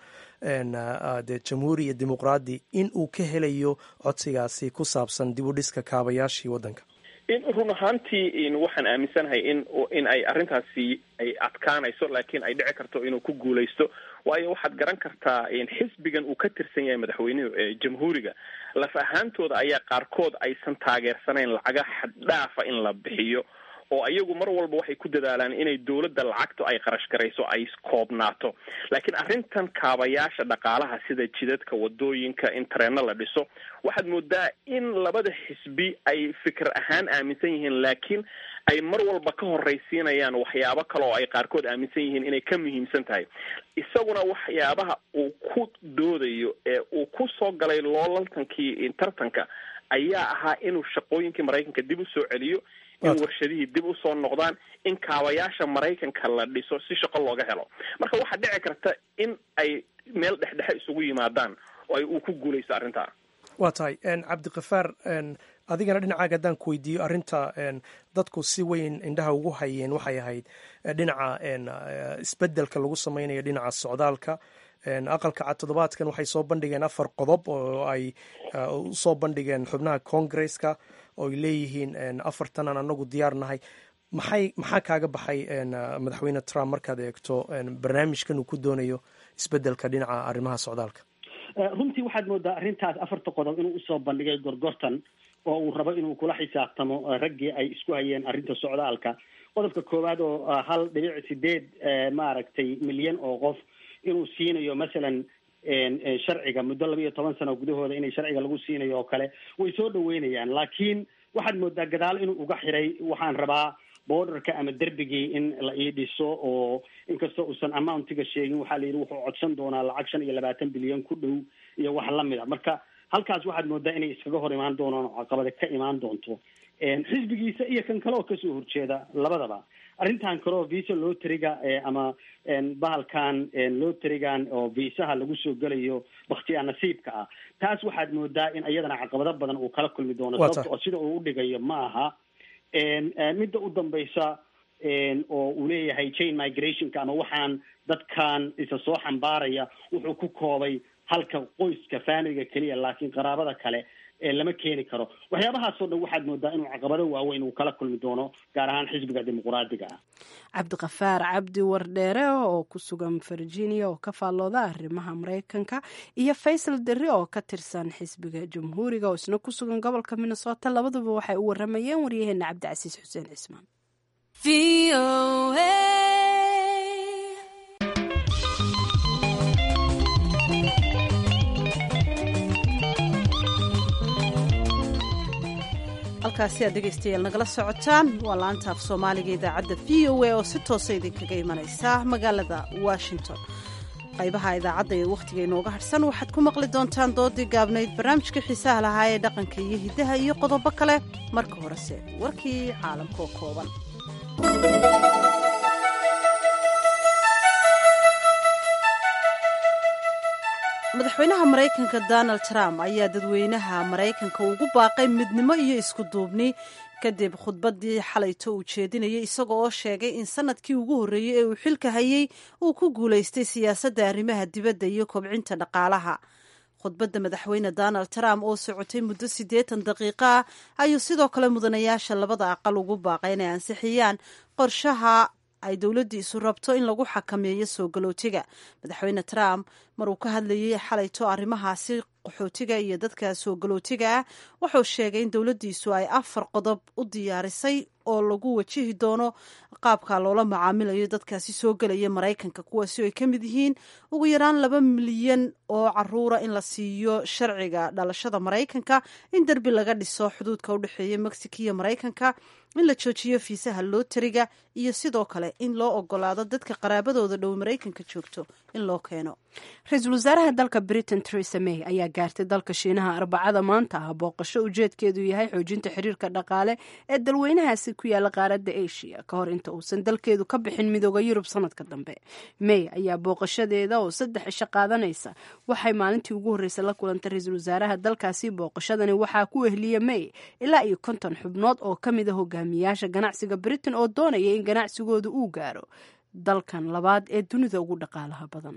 de jamhuuri iyo dimuqraadi in uu ka helayo codsigaasi ku saabsan dib u dhiska kaabayaashii waddanka run ahaantii waxaan aaminsanahay in in ay arrintaasi ay adkaanayso laakiin ay dhici karto inuu ku guulaysto waayo waxaad garan kartaa xisbigan uu ka tirsan yahay madaxweynuhu ee jamhuuriga laf ahaantooda ayaa qaarkood aysan taageersanayn lacaga xaddhaafa in la bixiyo oo iyagu mar walba waxay ku dadaalaan inay dowladda lacagtu ay qarash garayso ay koobnaato laakiin arrintan kaabayaasha dhaqaalaha sida jidadka wadooyinka in tareeno la dhiso waxaad moodaa in labada xisbi ay fikir ahaan aaminsan yihiin laakiin ay mar walba ka horraysiinayaan waxyaabo kale oo ay qaarkood aaminsan yihiin inay ka muhiimsan tahay isaguna waxyaabaha uu ku doodayo ee uu ku soo galay loolaltankii tartanka ayaa ahaa inuu shaqooyinkii maraykanka dib u soo celiyo in warshadihii dib usoo noqdaan in kaabayaasha maraykanka la dhiso si shaqo looga helo marka waxaa dhici karta in ay meel dhexdhexe isugu yimaadaan oo ay uu ku guulaysto arrintaa waa tahay cabdikafaar adigana dhinacaaga haddaan ku weydiiyo arrinta dadku si weyn indhaha ugu hayeen waxay ahayd dhinaca isbedelka lagu sameynayo dhinaca socdaalka aqalka cad toddobaadkan waxay soo bandhigeen afar qodob oo ay usoo bandhigeen xubnaha congresska oo ay leeyihiin afartanan anagu diyaar nahay maxay maxaa kaaga baxay madaxweyne trump markaad eegto barnaamijkan uu ku doonayo isbedelka dhinaca arrimaha socdaalka runtii waxaad moodaa arrintaas afarta qodob inuu usoo bandhigay gorgortan oo uu rabo inuu kula xisaabtamo raggii ay isku hayeen arrinta socdaalka qodobka koowaad oo hal dhibic sideed maaragtay milyan oo qof inuu siinayo masalan sharciga muddo laba iyo toban sano gudahooda inay sharciga lagu siinayo oo kale way soo dhaweynayaan laakiin waxaad moodaa gadaal inuu uga xiray waxaan rabaa borderka ama derbigii in la ii dhiso oo inkastoo uusan amountiga sheegin waxaa la yidhi wuxuu codsan doonaa lacag shan iyo labaatan bilyan ku dhow iyo wax lamid a marka halkaas waxaad moodaa inay iskaga hor imaan doonaan oo caqabada ka imaan doonto xisbigiisa iyo kan kale oo kasoo horjeeda labadaba arrintan kale oo visa loteriga ama bahalkan loterigan oo viisaha lagu soo gelayo baktiyaa nasiibka ah taas waxaad moodaa in iyadana caqabado badan uu kala kulmi doono sababta oo sida uu udhigayo ma aha midda u dambaysa oo uu leeyahay chain migrationka ama waxaan dadkan isa soo xambaaraya wuxuu ku koobay halka qoyska familiga keliya laakiin qaraabada kale lama keeni karo waxyaabahaasoo dhan waxaad moodaa inuu caqabado waaweyn uu kala kulmi doono gaar ahaan xisbiga dimuqraadiga ah cabdiqafaar cabdi wardheere oo ku sugan virginia oo ka faallooda arrimaha mareykanka iyo faysal derri oo ka tirsan xisbiga jamhuuriga oo isna ku sugan gobolka minnesota labaduba waxay u waramayeen waryaheena cabdicasiis xuseen cismaan halkaasi aad dhegaystayaal nagala socotaan waa laanta af soomaaliga idaacadda v o a oo si toosa idinkaga imanaysa magaalada washington qaybaha idaacadda ee wakhtiga inooga hadhsan waxaad ku maqli doontaan doodii gaabnayd barnaamijka xiisaha lahaa ee dhaqanka iyo hiddaha iyo qodobo kale marka horese warkii caalamka oo kooban madaxweynaha maraykanka donald trump ayaa dadweynaha maraykanka ugu baaqay midnimo iyo isku duubni kadib khudbaddii xalayto uu jeedinayay isaga oo sheegay in sanadkii ugu horreeyey ee uu xilka hayay uu ku guulaystay siyaasadda arrimaha dibadda iyo kobcinta dhaqaalaha khudbadda madaxweyne donald trump oo socotay muddo siddeetan daqiiqo ah ayuu sidoo kale mudanayaasha labada aqal ugu baaqay inay ansixiyaan qorshaha ay dowladdiisu rabto in lagu xakameeyo soo galootiga madaxweyne trump mar uu ka hadlayay xalayto arrimahaasi qaxootiga iyo dadka soo galootiga ah wuxuu sheegay in dowladdiisu ay afar qodob u diyaarisay oo lagu wajihi doono qaabka loola macaamilayo dadkaasi soo gelaya maraykanka kuwaasi oo ay ka mid yihiin ugu yaraan laba milyan oo caruura in la siiyo sharciga dhalashada maraykanka in derbi laga dhiso xuduudka u dhexeeya mexico iyo maraykanka in la joojiyo fiisaha looteriga iyo sidoo kale in loo ogolaado dadka qaraabadooda dhow maraykanka joogto in loo keeno ra-iisul wasaaraha dalka britain teresa may ayaa gaartay dalka shiinaha arbacada maanta ah booqasho ujeedkeedu yahay xoojinta xiriirka dhaqaale ee dalweynahaasi ku yaala qaaradda asia ka hor inta uusan dalkeedu ka bixin midooda yurub sanadka dambe may ayaa booqashadeeda oo saddex isho qaadanaysa waxay maalintii ugu horreysay la kulantay ra-iisul wasaaraha dalkaasi booqashadani waxaa ku wehliya may ilaa iyo konton xubnood oo ka mid a hogaamiyaasha ganacsiga britain oo doonaya in ganacsigooda uu gaaro dalkan labaad ee dunida ugu dhaqaalaha badan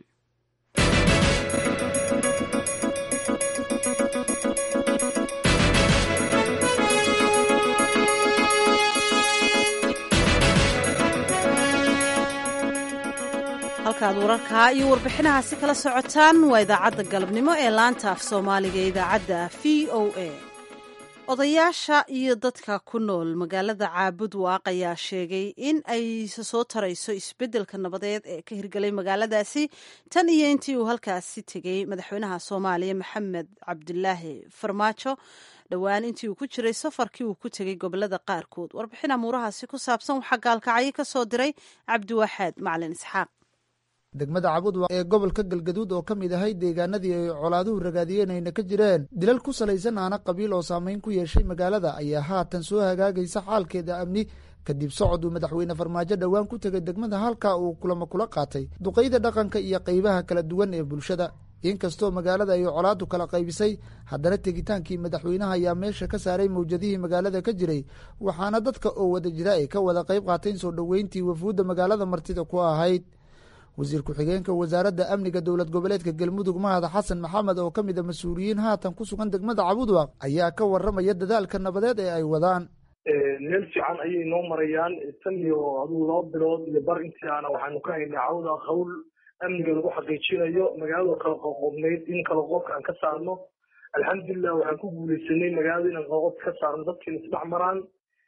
halkaad wararkaa iyo warbixinahaasi kala socotaan waa idaacadda galabnimo ee laanta af soomaaliga ee idaacadda v o a odayaasha iyo dadka ku nool magaalada caabud waaq ayaa sheegay in ay soo tarayso isbeddelka nabadeed ee ka hirgelay magaaladaasi tan iyo intii uu halkaasi tegey madaxweynaha soomaaliya maxamed cabdilaahi farmaajo dhowaan intii uu ku jiray safarkii uu ku tegey gobolada qaarkood warbixin amuurahaasi ku saabsan waxaa gaalkacyo ka soo diray cabdiwaxaad macalin isxaaq degmada cabudwa ee gobolka galgaduud oo ka mid ahay deegaanadii ay colaaduhu ragaadiyeen ayna ka jireen dilal ku salaysan aana qabiil oo saamayn ku yeeshay magaalada ayaa haatan soo hagaagaysa xaalkeeda amni kadib socod uu madaxweyne farmaajo dhowaan ku tegay degmada halka uu kulamo kula qaatay duqayda dhaqanka iyo qaybaha kala duwan ee bulshada inkastoo magaalada ay colaadu kala qaybisay haddana tegitaankii madaxweynaha ayaa meesha ka saaray mawjadihii magaalada ka jiray waxaana dadka oo wada jira ay ka wada qayb qaateen soo dhoweyntii wafuudda magaalada martida ku ahayd wasiir ku-xigeenka wasaaradda amniga dowlad goboleedka galmudug mahad xasan maxamed oo ka mid a mas-uuliyiin haatan ku sugan degmada cabudwaq ayaa ka waramaya dadaalka nabadeed ee ay wadaan meel fiican ayay noo marayaan tan iyo aduu laba bilood iyo bar intiaana waxaanu ka haynay cawda hawl amniga lagu xaqiijinayo magaalada kala qoqobnayd in kala qoobka aan ka saarno alxamdulilah waxaan ku guuleysanay magaalada inaan kala qoobka ka saarno dadkiina isdhex maraan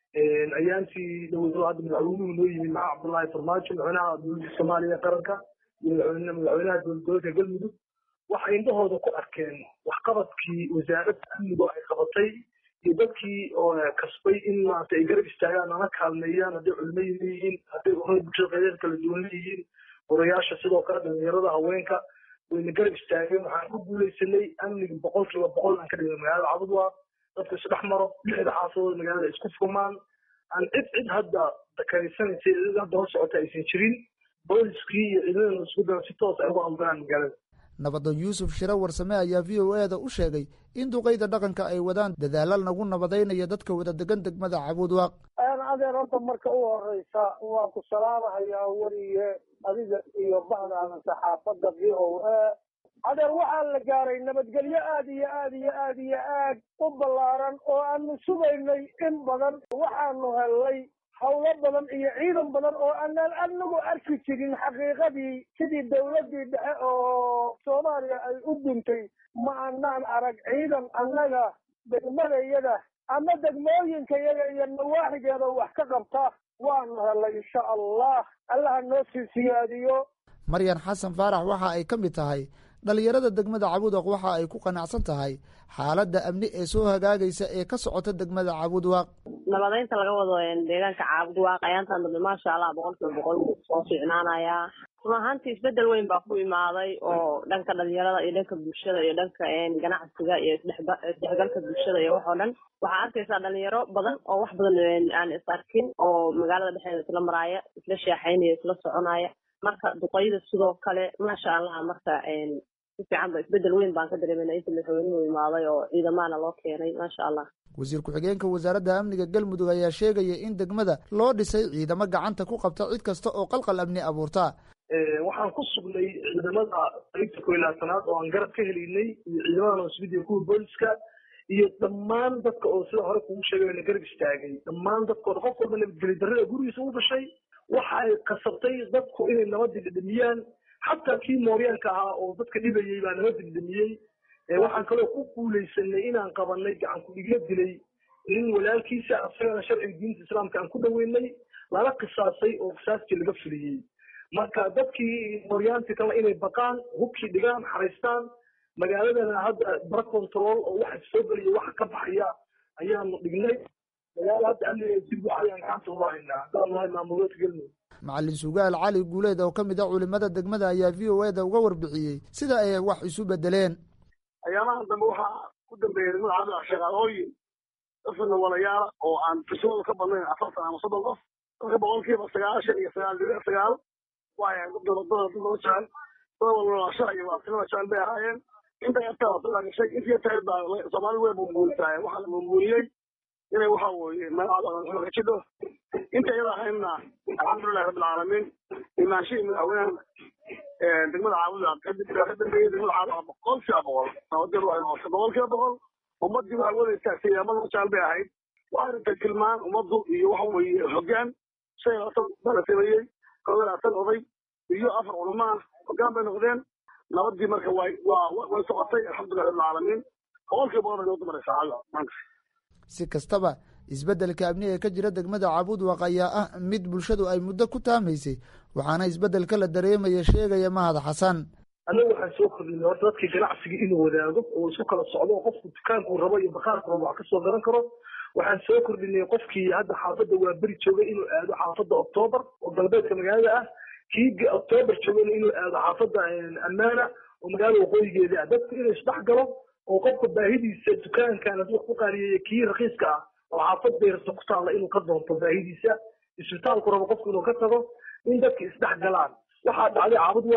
ayaantii dowlado hadda madaxweynuhu noo yimid maxaa cabdullaahi farmaajo madaxweynaha dowladda soomaaliya qaranka iyo madaxweynaha dowlad goboleedka galmudug waxay indhahooda ku arkeen waxqabadkii wasaaradda amnigu ay qabatay iyo dadkii oo kasbay in maarata ay garab istaagaan nala kaalmeeyaan hadday culimo leeyihiin hadday urada bulshada qaydeed kala duwan leeyihiin orayaasha sidoo kale dhalinyarada haweenka wayna garab istaageen waxaan ku guuleysanay amniga boqolkiiba boqol aan ka dhignay magaalada cabudwa dadku isdhex maro lixda xaafadood magaalada isku furmaan aan cid cid hadda dakarisanaysa cid hadda hor socota aysan jirin booliskii iyo ciidamada isku dara si toos ay uga ambalaan magaalada nabadoon yuusuf shire warsame ayaa v o e da u sheegay in duqeyda dhaqanka ay wadaan dadaala lagu nabadaynaya dadka wada degan degmada cabudwaaq adeer horta marka u horeysa waan ku salaamahayaa weliye adiga iyo bahdaada saxaafadda v o a adeer waxaa la gaaray nabadgelyo aad iyo aad iyo aad iyo aad u ballaaran oo aanu sugaynay in badan waxaanu hellay hawlo badan iyo ciidan badan oo aanaan anagu arki jirin xaqiiqadii sidii dawladdii dhexe oo soomaaliya ay u duntay ma anaan arag ciidan annaga degmadayada ama degmooyinkayaga iyo nawaaxigeeda wax ka qabta waanu hellay insha allah allaha noo sii siyaadiyo maryan xasan faarax waxa ay ka mid tahay dhalinyarada degmada cabudwaq waxa ay ku qanacsan tahay xaaladda amni ee soo hagaagaysa ee ka socota degmada cabudwaaq nabadaynta laga wado deegaanka cabudwaaq ayaantan dambe maasha allah boqolkiiba boqol soo fiicnaanayaa run ahaantii isbedel weyn baa ku imaaday oo dhanka dhalinyarada iyo dhanka bulshada iyo dhanka ganacsiga iyo isdhexgalka bulshada iyo waxoo dhan waxaa arkaysaa dhalinyaro badan oo wax badan aan is arkin oo magaalada dhexdeeda isla maraaya isla sheexaynaya isla soconaya marka duqayda sidoo kale maasha allah marka si fiican ba isbedel weyn baan ka dareemayna inta madaxweynuhu imaaday oo ciidamaana loo keenay maasha allah wasiir ku-xigeenka wasaaradda amniga galmudug ayaa sheegaya in degmada loo dhisay ciidamo gacanta ku qabta cid kasta oo qalqal amni abuurta waxaan ku sugnay ciidamada qaybta ko iyo labaatanaad oo aan garab ka helaynay iyo ciidamada nosbidiya kuwa booliska iyo dhammaan dadka oo sida hore kugu sheegay na garab istaagay dhammaan dadkooda qof walba nabadgeli darrada gurigiisa u dhashay waxa ay kasabtay dadku inay nabadii dhidhimiyaan xataa kii mooryaanka ahaa oo dadka dhibayey baa nabadii dhidhimiyey waxaan kaloo ku guuleysanay inaan qabanay gacan ku-dhigyo dilay nin walaalkiisa asagana sharciga diinta islaamka aan ku dhaweynay lala qisaasay oo qisaastii laga fuliyey marka dadkii mooryaantii kale inay baqaan hubkii dhigaan xaraystaan magaaladana hadda bara control oo waxa soo gelaya waxa ka baxaya ayaanu dhignay magaala hadda amniga si buuxa ayaan gacanta uga haynaa haddaan nahay maamuleedka galmudug macalin sugaal cali guuleed oo ka mid a culimada degmada ayaa v o e da uga warbixiyey sida ay wax isu bedeleen ayaamahan dambe waxaa ku dambeeyay degmada cabdillah shaqaalooyin dafana walayaala oo aan tirsadooda ka badnayn afartan ama soddon qof dadka boqolkiiba sagaashan iyo sagaal dibic sagaal waaya dad nabadada dad loo jecel dad walwalaashaha iyo waasilada jecel bay ahaayeen inta yartaa waa soo gashay intii yartaa baa soomaali way bumbuunisaaye waxaa la bumbuuniyey inay waxa weeye magacada ka jidho inta iyada ahaynna alxamdulilahi rabbilcaalamiin imaanshihii madaxweynaha degmada caabuda kadib ka dambeeyey degmada caabuda boqol kiiba boqol nabadgel waxay noqotay boqol kiiba boqol ummaddii waxay wadaysaa siyaamada jecel bay ahayd waxay rabtay tilmaan ummaddu iyo waxa weeye hoggaan shan iyo labaatan bala sameeyey kow iyo labaatan oday iyo afar culamo ah hoggaan bay noqdeen nabadii marka way waa way socotay alxamdulilahi rabbilcaalamiin boqol kiiba boqol bay noo dumaraysaa maanta si kastaba isbeddelka amni ee ka jira degmada cabudwaq ayaa ah mid bulshadu ay muddo ku taamaysay waxaana isbeddelka la dareemaya sheegaya mahad xasan annagu waxaan soo kordhinay horta dadkii ganacsiga inuu wadaago oo isku kala socdo oo qofku dukaankuu rabo iyo bakhaarku rabo wax kasoo garan karo waxaan soo kordhinay qofkii hadda xaafadda waa beri joogay inuu aado xaafadda oktoobar oo galbeedka magaalada ah kii oktoobar joogayna inuu aado xaafadda ammaana oo magaalada waqooyigeeda ah dadku inuu isdhex galo oo qofka baahidiisa dukaankan hadduu wax ku qaaliyeeya kii rakiiska ah oo xaafad beerta ku taalla inuu ka doonto baahidiisa isbitaalku rabo qofku inuu ka tago in dadka isdhex galaan waxaa dhacday caabud waaq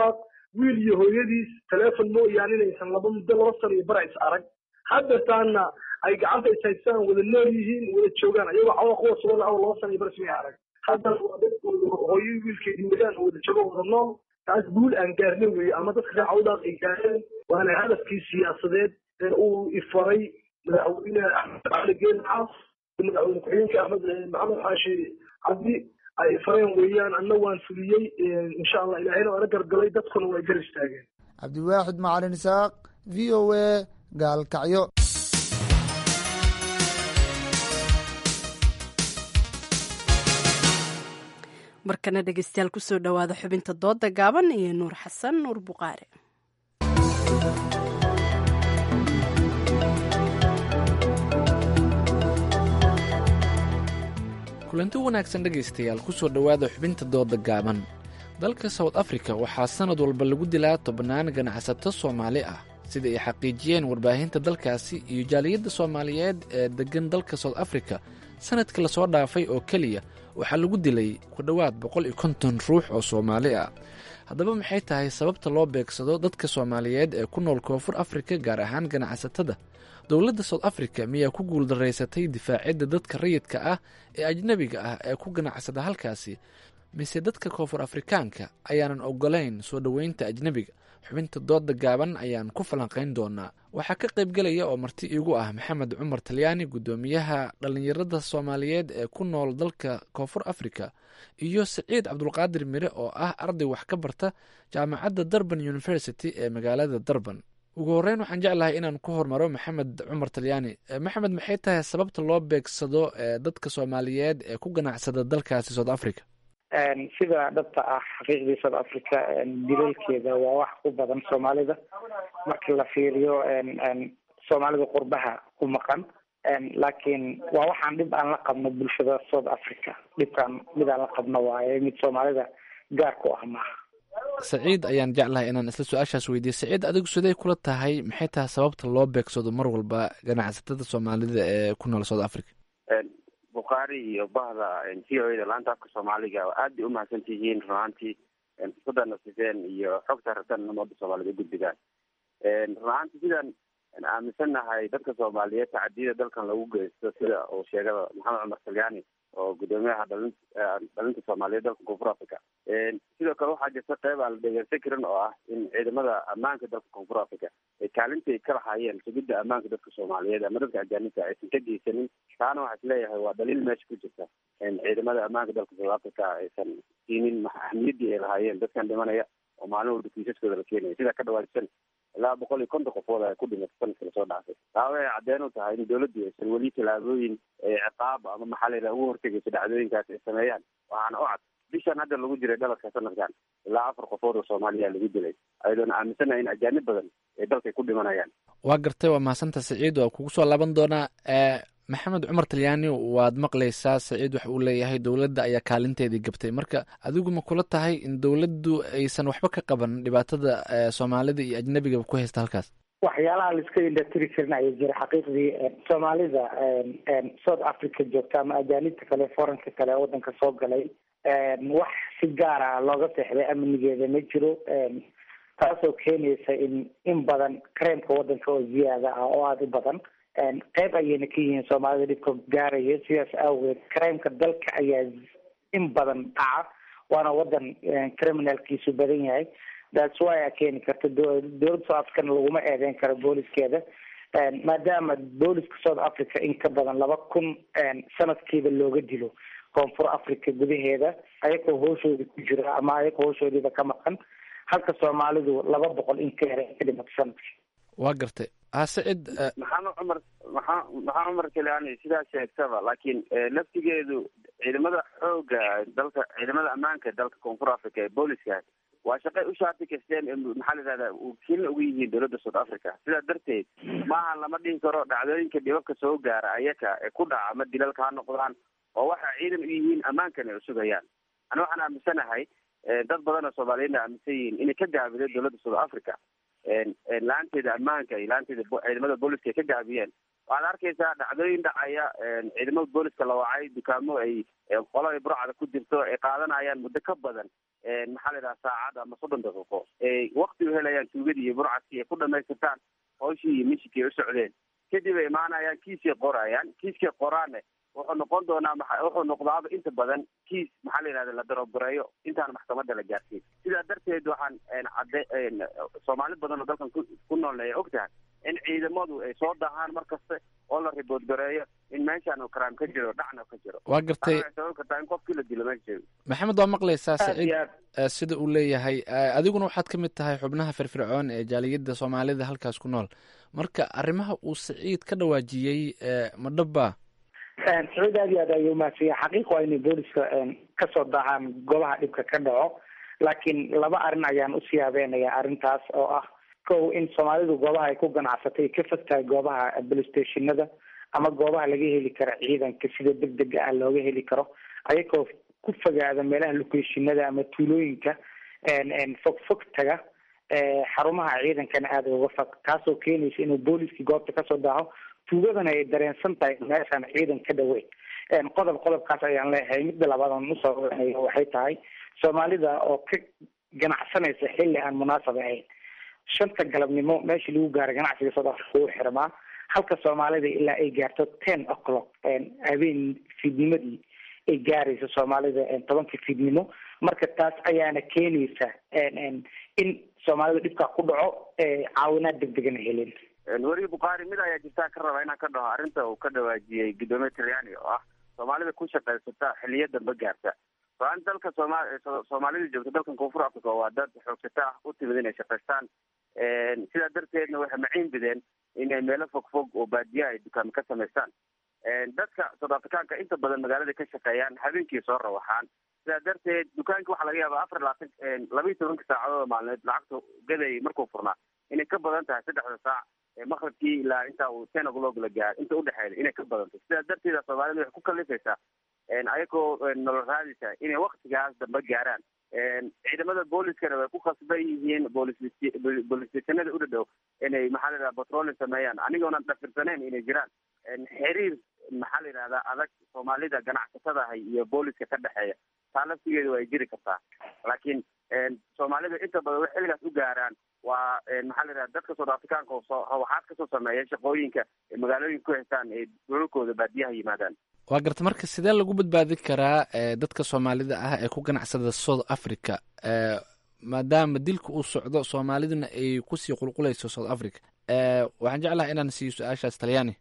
wiil iyo hooyadiis teleefon mooyaane inaysan laba muddo laba sano iyo bara is arag haddataana ay gacanta is haystaan wada nool yihiin wada joogaan ayagoo cawa kuwa sugan aw laba sano iyo bara ismay arag haddana waa dadkooda hooyo wiilkeedii wadaan oo wada joogo wada nool taas guul aan gaarnay weeye ama dadka reer cawdaaq ay gaareen waana hadafkii siyaasadeed ee uu ifaray madaxweyne axmed cali geen xaas madaxweyne ku-xigeenka axmed maxamed xaashi cabdi ay fareen weeyaan anna waan fuliyey insha allah ilaahayna waana gargalay dadkuna way gar istaageen cabdiwaaxid macalin isaaq v o a gaalkacyo markana dhegeystayaal kusoo dhowaada xubinta dooda gaaban iyo nuur xasan nuur buqaare kulanti wanaagsan dhegaystayaal kusoo dhowaada xubinta dooda gaaban dalka south africa waxaa sannad walba lagu dilaa tobannaan ganacsato soomaali ah sida ay xaqiijiyeen warbaahinta dalkaasi iyo jaaliyadda soomaaliyeed ee deggan dalka south africa sannadka lasoo dhaafay oo keliya waxaa lagu dilay ku dhowaad boqol iyo konton ruux oo soomaali ah haddaba maxay tahay sababta loo beegsado dadka soomaaliyeed ee ku nool koonfur afrika gaar ahaan ganacsatada dowladda south africa miyaa ku guuldaraysatay difaacidda dadka rayidka ah ee ajnebiga ah ee ku ganacsada halkaasi mise dadka koonfur afrikaanka ayaanan ogolayn soo dhoweynta ajnebiga xubinta dooda gaaban ayaan ku falanqayn doonaa waxaa ka qaybgelaya oo marti iigu ah maxamed cumar talyaani guddoomiyaha dhallinyarada soomaaliyeed ee ku nool dalka koonfur africa iyo siciid cabdulqaadir mire oo ah arday wax ka barta jaamacadda durban university ee magaalada durban ugu horreyn waxaan jeclahay inaan ku hormaro maxamed cumar talyaani maxamed maxay tahay sababta loo beegsado dadka soomaaliyeed ee ku ganacsada dalkaasi south africa sida dhabta ah xaqiiqdii south africa dilalkeeda waa wax ku badan soomaalida marka la fiiriyo soomaalida qurbaha ku maqan laakiin waa waxaan dhib aan la qabno bulshada south africa dhibkaan mid aan la qabno waaye mid soomaalida gaar ku ah maaha saciid ayaan jeclahay inaan isla su-aashaas weydiiyo saciid adigu siday kula tahay maxay tahay sababta loo beegsado mar walba ganacsatada soomaalida ee ku nool south africa bukhaari iyo bahda v o da laanta afka soomaaliga aad bay umahadsan tihiin runaantii fursadana sifeen iyo xogta rabtan umada soomaaliyed ugudbigaan runaantii sidaan aaminsannahay dadka soomaaliyeed tacadiyada dalkan lagu geysto sida uu sheegada maxamed cumar salyaani oo guddoomiyaha dhalin dhalinta soomaaliyeed dalka koonfur africa sidoo kale waxaa jirta qeyb aan la dhegeysan karin oo ah in ciidamada ammaanka dalka koonfur africa ay kaalintay ka lahaayeen sugidda ammaanka dadka soomaaliyeed ama dadka ajaanibta aysan ka geysanin taana waxaa isleeyahay waa dhaliil meesha ku jirta ciidamada ammaanka dalka south africa aysan siinin ahmiyaddii ay lahaayeen dadkan dhimanaya oo maalin walba kiisaskooda la keenaya sidaa ka dhawaadsan ilaa boqol iyo konton qofood ay ku dhimatay sanadka lasoo dhaafay taa waxay cadeen u tahay in dawladdu aysan weli tallaabooyin ciqaab ama maxaa la yidhaha ugu hortegayso dhacdooyinkaas ay sameeyaan waxaana u cad bishan hadda lagu jiray dhaladka sanadkan ilaa afar qofood oo soomaaliya lagu dilay ayadoona aaminsanahay in ajaanib badan ay dalkay ku dhimanayaan waa gartay waa mahadsantaa saciid waa kugu soo laaban doonaa maxamed cumar talyaani waad maqlaysaa saciid waxa uu leeyahay dowladda ayaa kaalinteedii gabtay marka adigu ma kula tahay in dowladdu aysan waxba ka qaban dhibaatada soomaalida iyo ajnebigaba ku haysta halkaas waxyaalaha laiska indhatiri karin ayaa jira xaqiiqdii soomaalida south africa joogta ama ajaanibta kale foranka kale waddanka soo galay wax si gaar ah looga seexday amnigeeda ma jiro taasoo keenaysa in in badan kareemka waddanka oo ziyaada ah oo aada u badan qeyb ayayna ka yihiin soomaalida dhibka gaaraya sidaas awgeed kareemka dalka ayaa in badan dhaca waana wadan criminalkiisu badan yahay that's why a keeni karta dowladda south africana laguma eedeyn karo booliskeeda maadaama booliska south africa in ka badan laba kun sanadkiiba looga dilo koonfur africa gudaheeda ayagoo hooshooda ku jira ama ayagoo hooshoodiiba ka maqan halka soomaalidu laba boqol in ka yara ka dhimato sanadkii waa gartay sacid maxamed cumar maxaa maxaa cumar keliani sidaa sheegtaba laakiin laftigeedu ciidamada xooga dalka ciidamada ammaanka dalka koonfur africa ee booliska waa shaqay u shaati kasteen maxaa la yidhahda wakiilna ugu yihiin dowladda south africa sidaa darteed maaha lama dhihi karo dhacdooyinka dhibabka soo gaara ayaka ee ku dhaca ama dilalka ha noqdaan oo waxa ciidan u yihiin ammaankana ay usugayaan ani waxaan aaminsanahay dad badan oo soomaaliyeedna aaminsan yihiin inay ka gaabiday dowladda south africa la-aanteeda ammaanka iyo la-aanteeda ciidamada booliska ay ka gaabiyeen waxaad arkaysaa dhacdooyin dhacaya ciidamada booliska la wacay dukaamo ay qolo ay burcada ku jirto ay qaadanayaan muddo ka badan maxaa la yidhaha saacad ama soddon daqiiqo ay wakti u helayaan tuugadii iyo burcadkii ay ku dhamaystirtaan hawshii iyo mishikii ay u socdeen kadib ay imaanayaan kiiskay qorayaan kiiskay qoraanne wuxuu noqon doonaa maa wuxuu noqdaaba inta badan kiis maxaa la yidhahda la darobareeyo intaan maxkamadda la gaarsiin sidaa darteed waxaan cadde soomaali badan oo dalkan ku nooleeya og tahay in ciidamadu ay soo dahaan mar kasta oo la ribood gareeyo in meeshaan crime ka jiro dhacna ka jiro waa gartay sabab kartaa in qofkii la dilo meesha joogo maxamed waa maqlaysaa saciid sida uu leeyahay adiguna waxaad ka mid tahay xubnaha firfircoon ee jaaliyadda soomaalida halkaas ku nool marka arrimaha uu saciid ka dhawaajiyey ma dhaba sacuud aad iyo aad ayuu umahadsanya xaqiiq waa inay booliska kasoo daacaan goobaha dhibka ka dhaco laakiin laba arrin ayaan usii habeenaya arrintaas oo ah kow in soomaalidu goobaha ay ku ganacsatay ka fog tahay goobaha bolistatiinada ama goobaha laga heli karo ciidanka sida deg dega ah looga heli karo ayagoo ku fogaada meelaha locationada ama tuulooyinka fog fog taga xarumaha ciidankana aada uga fog taasoo keenaysa inuu booliskii goobta kasoo daaho tuugadana ay dareensan tahay meeshaan ciidan ka dhaweyn qodob qodobkaas ayaan leeyahay midda labaad aan usoo wanayo waxay tahay soomaalida oo ka ganacsanaysa xilli aan munaasab ahayn shanta galabnimo meeshii lagu gaaro ganacsiga south africa wuu xirmaa halka soomaalida ilaa ay gaarto ten o'clock habeen fiidnimadii ay gaarayso soomaalida tobanka fiidnimo marka taas ayaana keenaysa in soomaalida dhibkaa ku dhaco caawinaad degdegana helin weri bukhaari mid ayaa jirtaa ka raba inaan ka dhaho arrinta uu ka dhawaajiyey guddoomiye talyaani oo ah soomaalida ku shaqaysata xiliyo dambe gaarta so-aan dalka sooma soomaalida joogta dalkan koonfur africa waa dad xoogsata ah u timid inay shaqaystaan sidaa darteedna waxay maciin bideen inay meelo fog fog oo baadiya ay dukaamo ka samaystaan dadka south africaanka inta badan magaalada ka shaqeeyaan habeenkii soo rawaxaan sidaa darteed dukaanka waxaa laga yaaba afar labaatan laba iyo tobanka saacadood maalmeed lacagta gaday markuu furnaa inay ka badan tahay saddexda saac maqribkii ilaa inta uu ten o'clock la gaar inta udhexeeda inay ka badanto sidaa darteeda soomaalida waxay ku kalifaysaa ayagoo nolol raadisa inay waktigaas dambe gaaraan ciidamada booliskana way ku khasban yihiin boolis boolistationada u dhadhow inay maxaa la yidhaha patrolling sameeyaan anigoonan dhafirsaneyn inay jiraan xiriir maxaa la yidhahdaa adag soomaalida ganacsatadahay iyo booliska ka dhexeeya taa laftigeeda way jiri kartaa laakiin soomaalida inta badan way xilligaas u gaaraan waa maxaa la yidhaha dadka south africaanka oo soo waxaad kasoo sameeya shaqooyinka magaalooyinka ku haystaan ee dhulalkooda baadiyaha yimaadaan waa garta marka sidee lagu badbaadi karaa dadka soomaalida ah ee ku ganacsada south africa maadaama dilka uu socdo soomaaliduna ay kusii qulqulayso south africa waxaan jeclahay inaan siiyo su-aashaas talyaani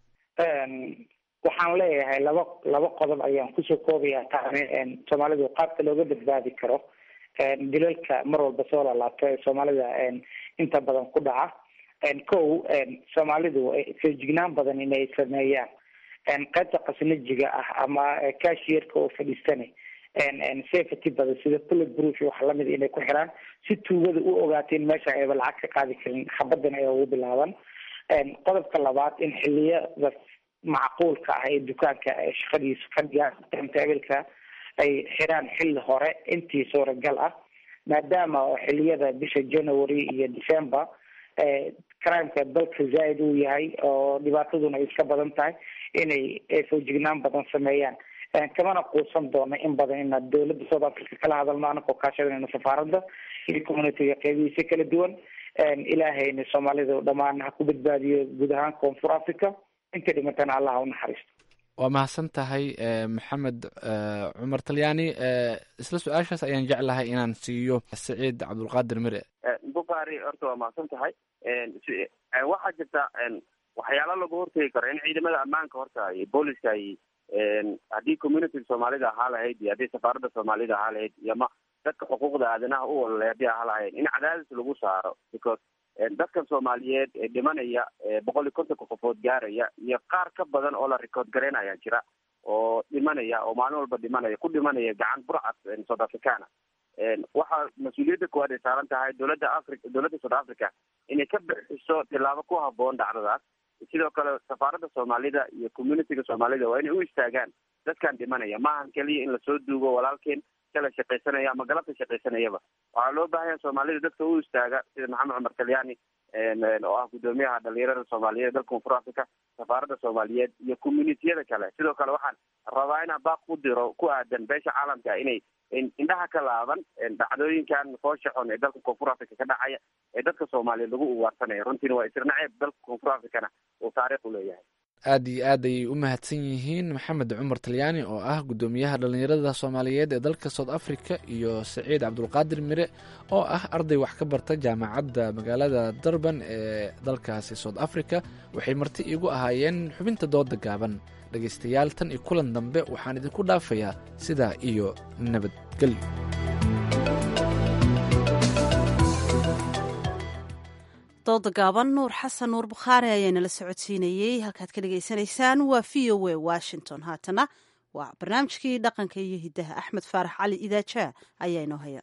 waxaan leeyahay laba laba qodob ayaan kusoo koobaya taane soomaalidu qaabka looga badbaadi karo dilalka mar walba soo lalaabto ee soomaalida inta badan ku dhaca kow soomaalidu feejignaan badan inay sameeyaan qaybta qasnajiga ah ama cashierka oo fadhiistana safety badan sida bullet proof wax lamid inay ku xiraan si tuugada u ogaato in meesha ayba lacag ka qaadi karin xabadan ay ugu bilaaban qodobka labaad in xiliyada macquulka ah ee dukaanka shaqadiisa fadhiga timetaabilka ay xiraan xilli hore intii suuragal ah maadaama oo xiliyada bisha january iyo december crimeka dalka zaaid uu yahay oo dhibaataduna ay iska badan tahay inay foojignaan badan sameeyaan kamana quusan doono in badan ina dowladda south africa kala hadalno anakoo kaashadayna safaaradda iyo communityga qeybihiisa kala duwan ilaahayna soomaalida dhammaan ha ku badbaadiyo guud ahaan koonfur africa inta dhimatana allah ha unaxariisto waa mahadsan tahay maxamed cumar talyaani isla su-aashaas ayaan jeclahay inaan siiyo saciid cabdulqaadir mire bukhaari horta waa mahadsan tahay waxaa jirta waxyaalo lagu hortegi karo in ciidamada ammaanka horta iyo booliska ay haddii community soomaalida ahaa lahayd iyo haddii safaaradda soomaalida ahaa lahayd iyo ma dadka xuquuqda aadanaha u ololay haddii ahaa lahayd in cadaadis lagu saaro because dadkan soomaaliyeed ee dhimanaya boqol iyo kontonka qofood gaaraya iyo qaar ka badan oo la record garaynaya jira oo dhimanaya oo maalin walba dhimanaya ku dhimanaya gacan burcad south africana waxaa mas-uuliyadda koowaad ay saaran tahay dowladda africa dowladda south africa inay ka bixiso tillaabo ku haboon dhacdadaas sidoo kale safaaradda soomaalida iyo communityga soomaalida waa inay u istaagaan dadkan dhimanaya maahan keliya in lasoo duugo walaalkeen kala shaqaysanaya ama galabta shaqaysanayaba waxaa loo baahanya soomaalida dadka u istaaga sida maxamed cumar talyaani oo ah guddoomiyaha dhalinyarada soomaaliyeed dalka koonfur africa safaaradda soomaaliyeed iyo communitiyada kale sidoo kale waxaan rabaa inaan baaq ku diro ku aadan beesha caalamka inay indhaha ka laaban dhacdooyinkan foosha xun ee dalka koonfur africa ka dhacaya ee dadka soomaaliyeed lagu ugaarsanaya runtiina waa isirnaceeb dalka koonfur africana uu taariikh u leeyahay aad iyo aad ayay u mahadsan yihiin maxamed cumar talyaani oo ah guddoomiyaha dhallinyarada soomaaliyeed ee dalka south africa iyo saciid cabdulqaadir mire oo ah arday wax ka barta jaamacadda magaalada durban ee dalkaasi south africa waxay marti iigu ahaayeen xubinta dooda gaaban dhegaystayaal tan iyo kulan dambe waxaan idinku dhaafayaa sidaa iyo nabadgelyo dooda gaaban nuur xasan nuur bukhaari ayaa nala socodsiinayey halkaad ka dhagaysanaysaan waa v o a washington haatana waa barnaamijkii dhaqanka iyo hiddaha axmed faarax cali idaaja ayaa inoo haya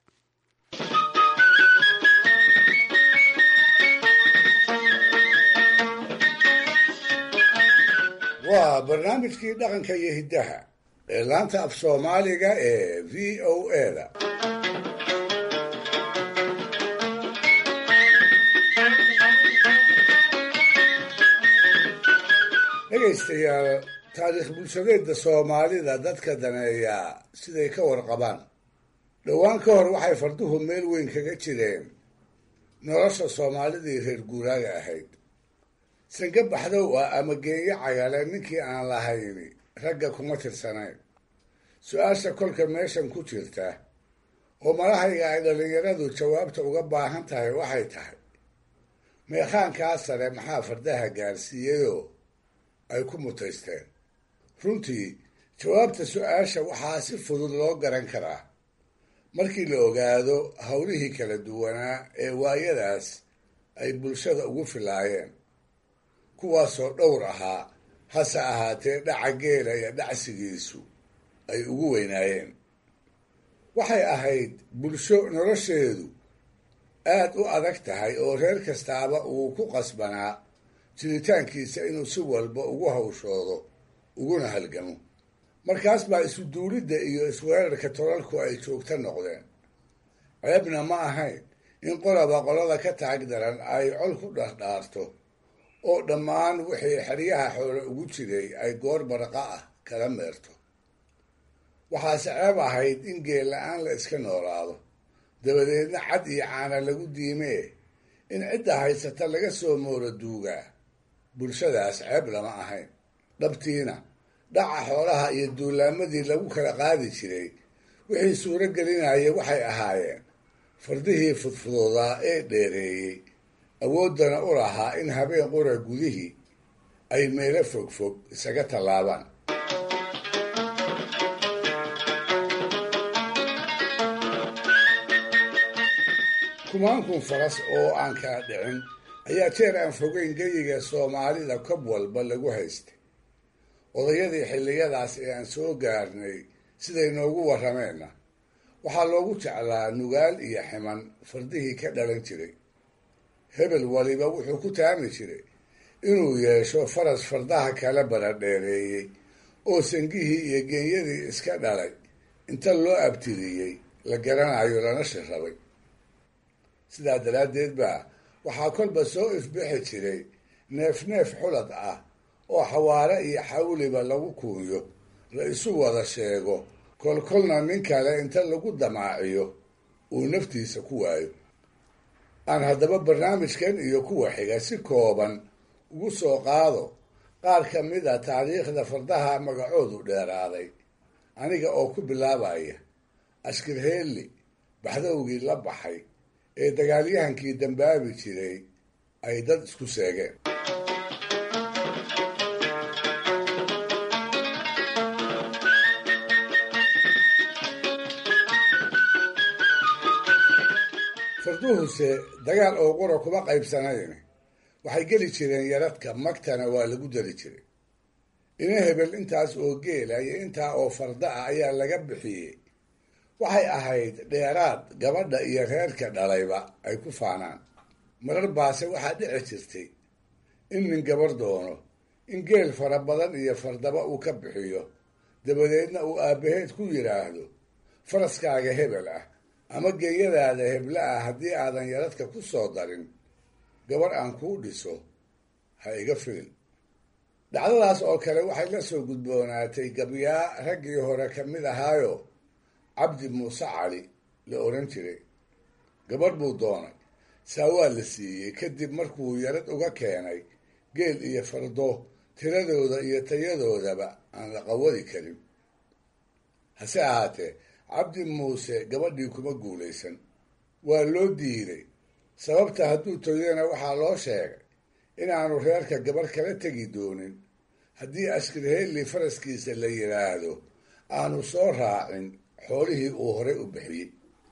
waa barnaamijkii dhaqanka iyo hiddaha ee laanta af soomaaliga ee v o eda dhegaystayaal taariikh bulshadeedda soomaalida dadka daneeyaa siday ka warqabaan dhowaan ka hor waxay farduhu meel weyn kaga jireen nolosha soomaalidii reer guuraaga ahayd sange baxdow ah ama geenyo cagale ninkii aan lahayni ragga kuma tirsanayn su-aasha kolka meeshan ku jirta oo malahayga ay dhallinyaradu jawaabta uga baahan tahay waxay tahay meekhaankaa sare maxaa fardaha gaarsiiyeyoo ay ku mutaysteen runtii jawaabta su-aasha waxaa si fudud loo garan karaa markii la ogaado howlihii kala duwanaa ee waayadaas ay bulshada ugu filaayeen kuwaasoo dhowr ahaa hase ahaatee dhaca geela iyo dhacsigiisu ay ugu weynaayeen waxay ahayd bulsho nolosheedu aad u adag tahay oo reer kastaaba uu ku qasbanaa jiritaankiisa inuu si walba ugu hawshoodo uguna halgamo markaas baa isu duulidda iyo isweerarka tolalku ay joogto noqdeen ceebna ma ahayn in qolaba qolada ka taag daran ay col ku dhardhaarto oo dhammaan wixii xeryaha xoole ugu jiray ay goor barqa ah kala meerto waxaase ceeb ahayd in geel la-aan la iska noolaado dabadeedna cad iyo caana lagu diimee in cidda haysata laga soo moora duugaa bulshadaas ceeb lama ahayn dhabtiina dhaca xoolaha iyo duulaamadii lagu kala qaadi jiray wixii suuro gelinaya waxay ahaayeen fardihii fudfudoodaa ee dheereeyey awooddana u lahaa in habeen qura gudihii ay meelo fogfog isaga tallaabaan kumaankun faras oo aan kala dhicin ayaa jeer aan fogeyn geyiga soomaalida kob walba lagu haystay odayadii xilliyadaas ee aan soo gaarnay siday noogu warrameenna waxaa loogu jeclaa nugaal iyo ximan fardihii ka dhalan jiray hebel waliba wuxuu ku taami jiray inuu yeesho faras fardaha kala baradheereeyey oo sangihii iyo genyadii iska dhalay inta loo abtiriyey la garanayo lana shirrabay sidaa daraaddeed baa waxaa kolba soo ifbixi jiray neef neef xulad ah oo xawaare iyo xawliba lagu kuunyo la isu wada sheego kolkolna nin kale inta lagu damaaciyo uu naftiisa ku waayo aan haddaba barnaamijkan iyo kuwa xiga si kooban ugu soo qaado qaar ka mid a taariikhda fardaha magacoodu dheeraaday aniga oo ku bilaabaya ashkir heelli baxdowgii la baxay ee dagaalyahankii dambaabi jiray ay dad isku seegeen farduhuse dagaal oo qura kuma qaybsanayn waxay geli jireen yaradka magtana waa lagu dari jiray ina hebel intaas oo geela iyo intaa oo farda ah ayaa laga bixiyey waxay ahayd dheeraad gabadha iyo reerka dhalayba ay ku faanaan marar baase waxaa dhici jirtay in nin gabar doono in geel fara badan iyo fardaba uu ka bixiyo dabadeedna uu aabbaheed ku yidhaahdo faraskaaga hebel ah ama geeyadaada hebla ah haddii aadan yaradka ku soo darin gabar aan kuu dhiso ha iga filin dhacdadaas oo kale waxay la soo gudboonaatay gabyaa raggii hore ka mid ahaayo cabdi muuse cali la odhan jiray gabadh buu doonay saa waa la siiyey kadib markuu yarad uga keenay geel iyo fardo tiradooda iyo tayadoodaba aan la qawadi karin hase ahaatee cabdi muuse gabadhii kuma guulaysan waa loo diiday sababta hadduu toydana waxaa loo sheegay inaanu reerka gabarh kala tegi doonin haddii askirheelli faraskiisa la yidhaahdo aanu soo raacin xoolihii uu horey u bixiyey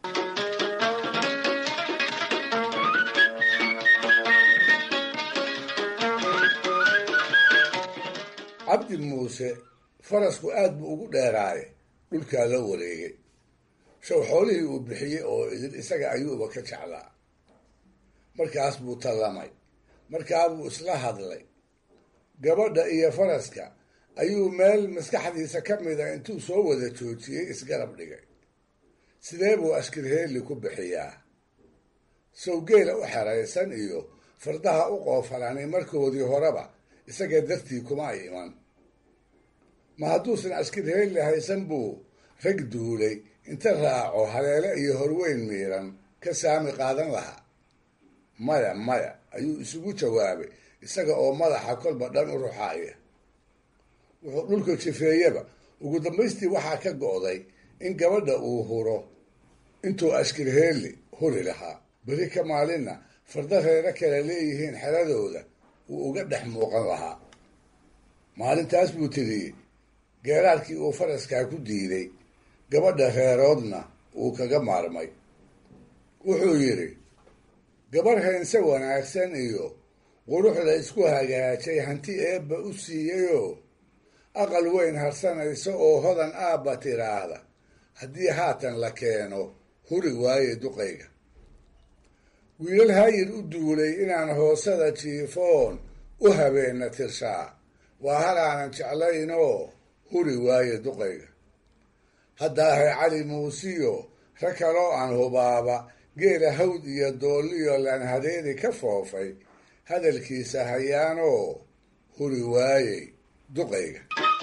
cabdi muuse farasku aad buu ugu dheeraaye dhulkaa la wareegay show xoolihii uu bixiyey oo idin isaga ayuuba ka jeclaa markaas buu tallamay markaa buu isla hadlay gabadha iyo faraska ayuu meel maskaxdiisa ka mida intuu soo wada joojiyey isgarab dhigay sidee buu askirheelli ku bixiyaa sawgeela u xeraysan iyo fardaha u qoofalanay markoodii horeba isaga dartii kuma ay iman ma hadduusan askirheelli haysan buu rag duulay inta raaco haleele iyo horweyn miiran ka saami qaadan lahaa maya maya ayuu isugu jawaabay isaga oo madaxa kolba dhan u ruxaaya wuxuu dhulka jifeeyaba ugu dambaystii waxaa ka go'day in gabadha uu huro intuu askirheelli huri lahaa beri ka maalinna farda reero kale leeyihiin xeradooda wuu uga dhex muuqan lahaa maalintaas buu tiriyey geeraarkii uu faraskaa ku diiday gabadha reeroodna uu kaga maarmay wuxuu yidhi gabarh heense wanaagsan iyo qurux la isku hagaajay hanti eebba u siiyeyoo aqal weyn harsanaysa oo hodan aabba tiraahda haddii haatan la keeno huri waaye duqayga wiilal hayir u duulay inaan hoosada jiifoon u habeenna tirshaa waa halaanan jeclaynoo huri waaye duqayga haddaahay cali muusiyo rag kaloo aan hubaaba geela hawd iyo doolliyo laan hadeeri ka foofay hadalkiisa hayaanoo huri waayey duqayga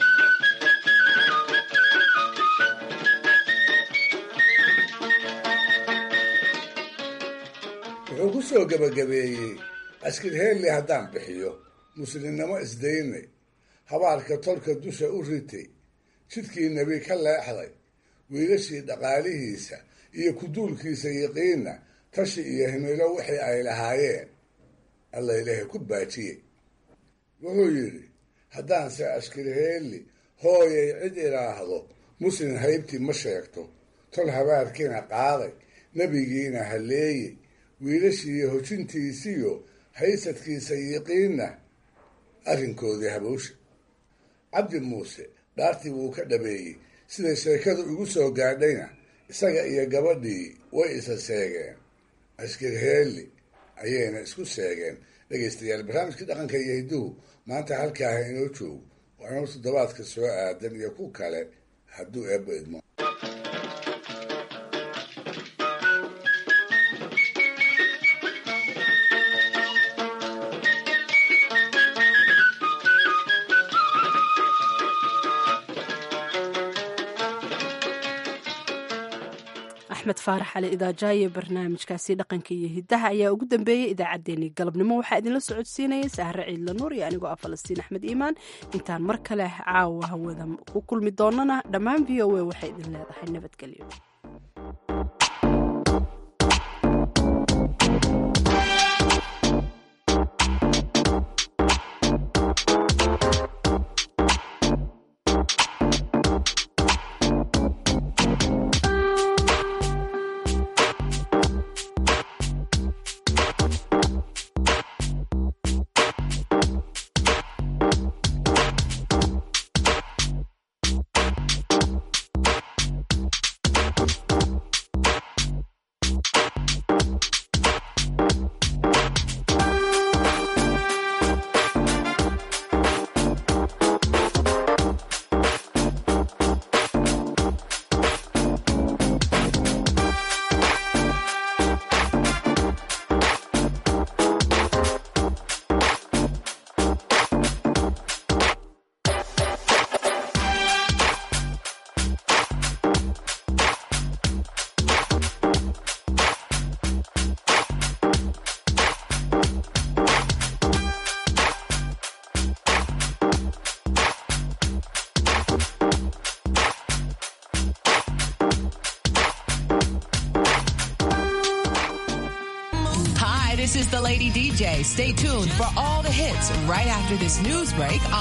wuxuu ku soo gebagabeeyey askirheelli haddaan bixiyo muslimnimo isdaynay habaarka tolka dusha u ritay jidkii nebi ka leexday wiilashii dhaqaalihiisa iyo kuduulkiisa yiqiinna tashi iyo himilo wixii ay lahaayeen alla ilaahay ku baajiyey wuxuu yidhi haddaanse askirheelli hooyay cid idhaahdo muslim haybtii ma sheegto tol habaarkiina qaaday nebigiina halleeyey wiilashiiyo hojintiisiyo haysadkiisa yiqiinna arrinkoodii habowsha cabdi muuse dhaartii wuu ka dhabeeyey siday sheekadu igu soo gaadhayna isaga iyo gabadhii way isa seegeen askirheelli ayayna isku seegeen dhegaystayaal barnaamijkii dhaqanka iyo hidduhu maanta halkaaha inoo joogo waa inuu toddobaadka soo aadan iyo ku kale hadduu eebba idmo axmed faarax cali idaajaaye barnaamijkaasi dhaqanka iyo hidaha ayaa ugu dambeeyey idaacaddeenii galabnimo waxaa idinla socodsiinayay sahre ciidla nuur iyo anigoo ah falastiin axmed iimaan intaan mar kale caawa hawada ku kulmi doonana dhammaan v o a waxay idin leedahay nabadgelyo the Lady DJ. Stay tuned for all the hits right after this news break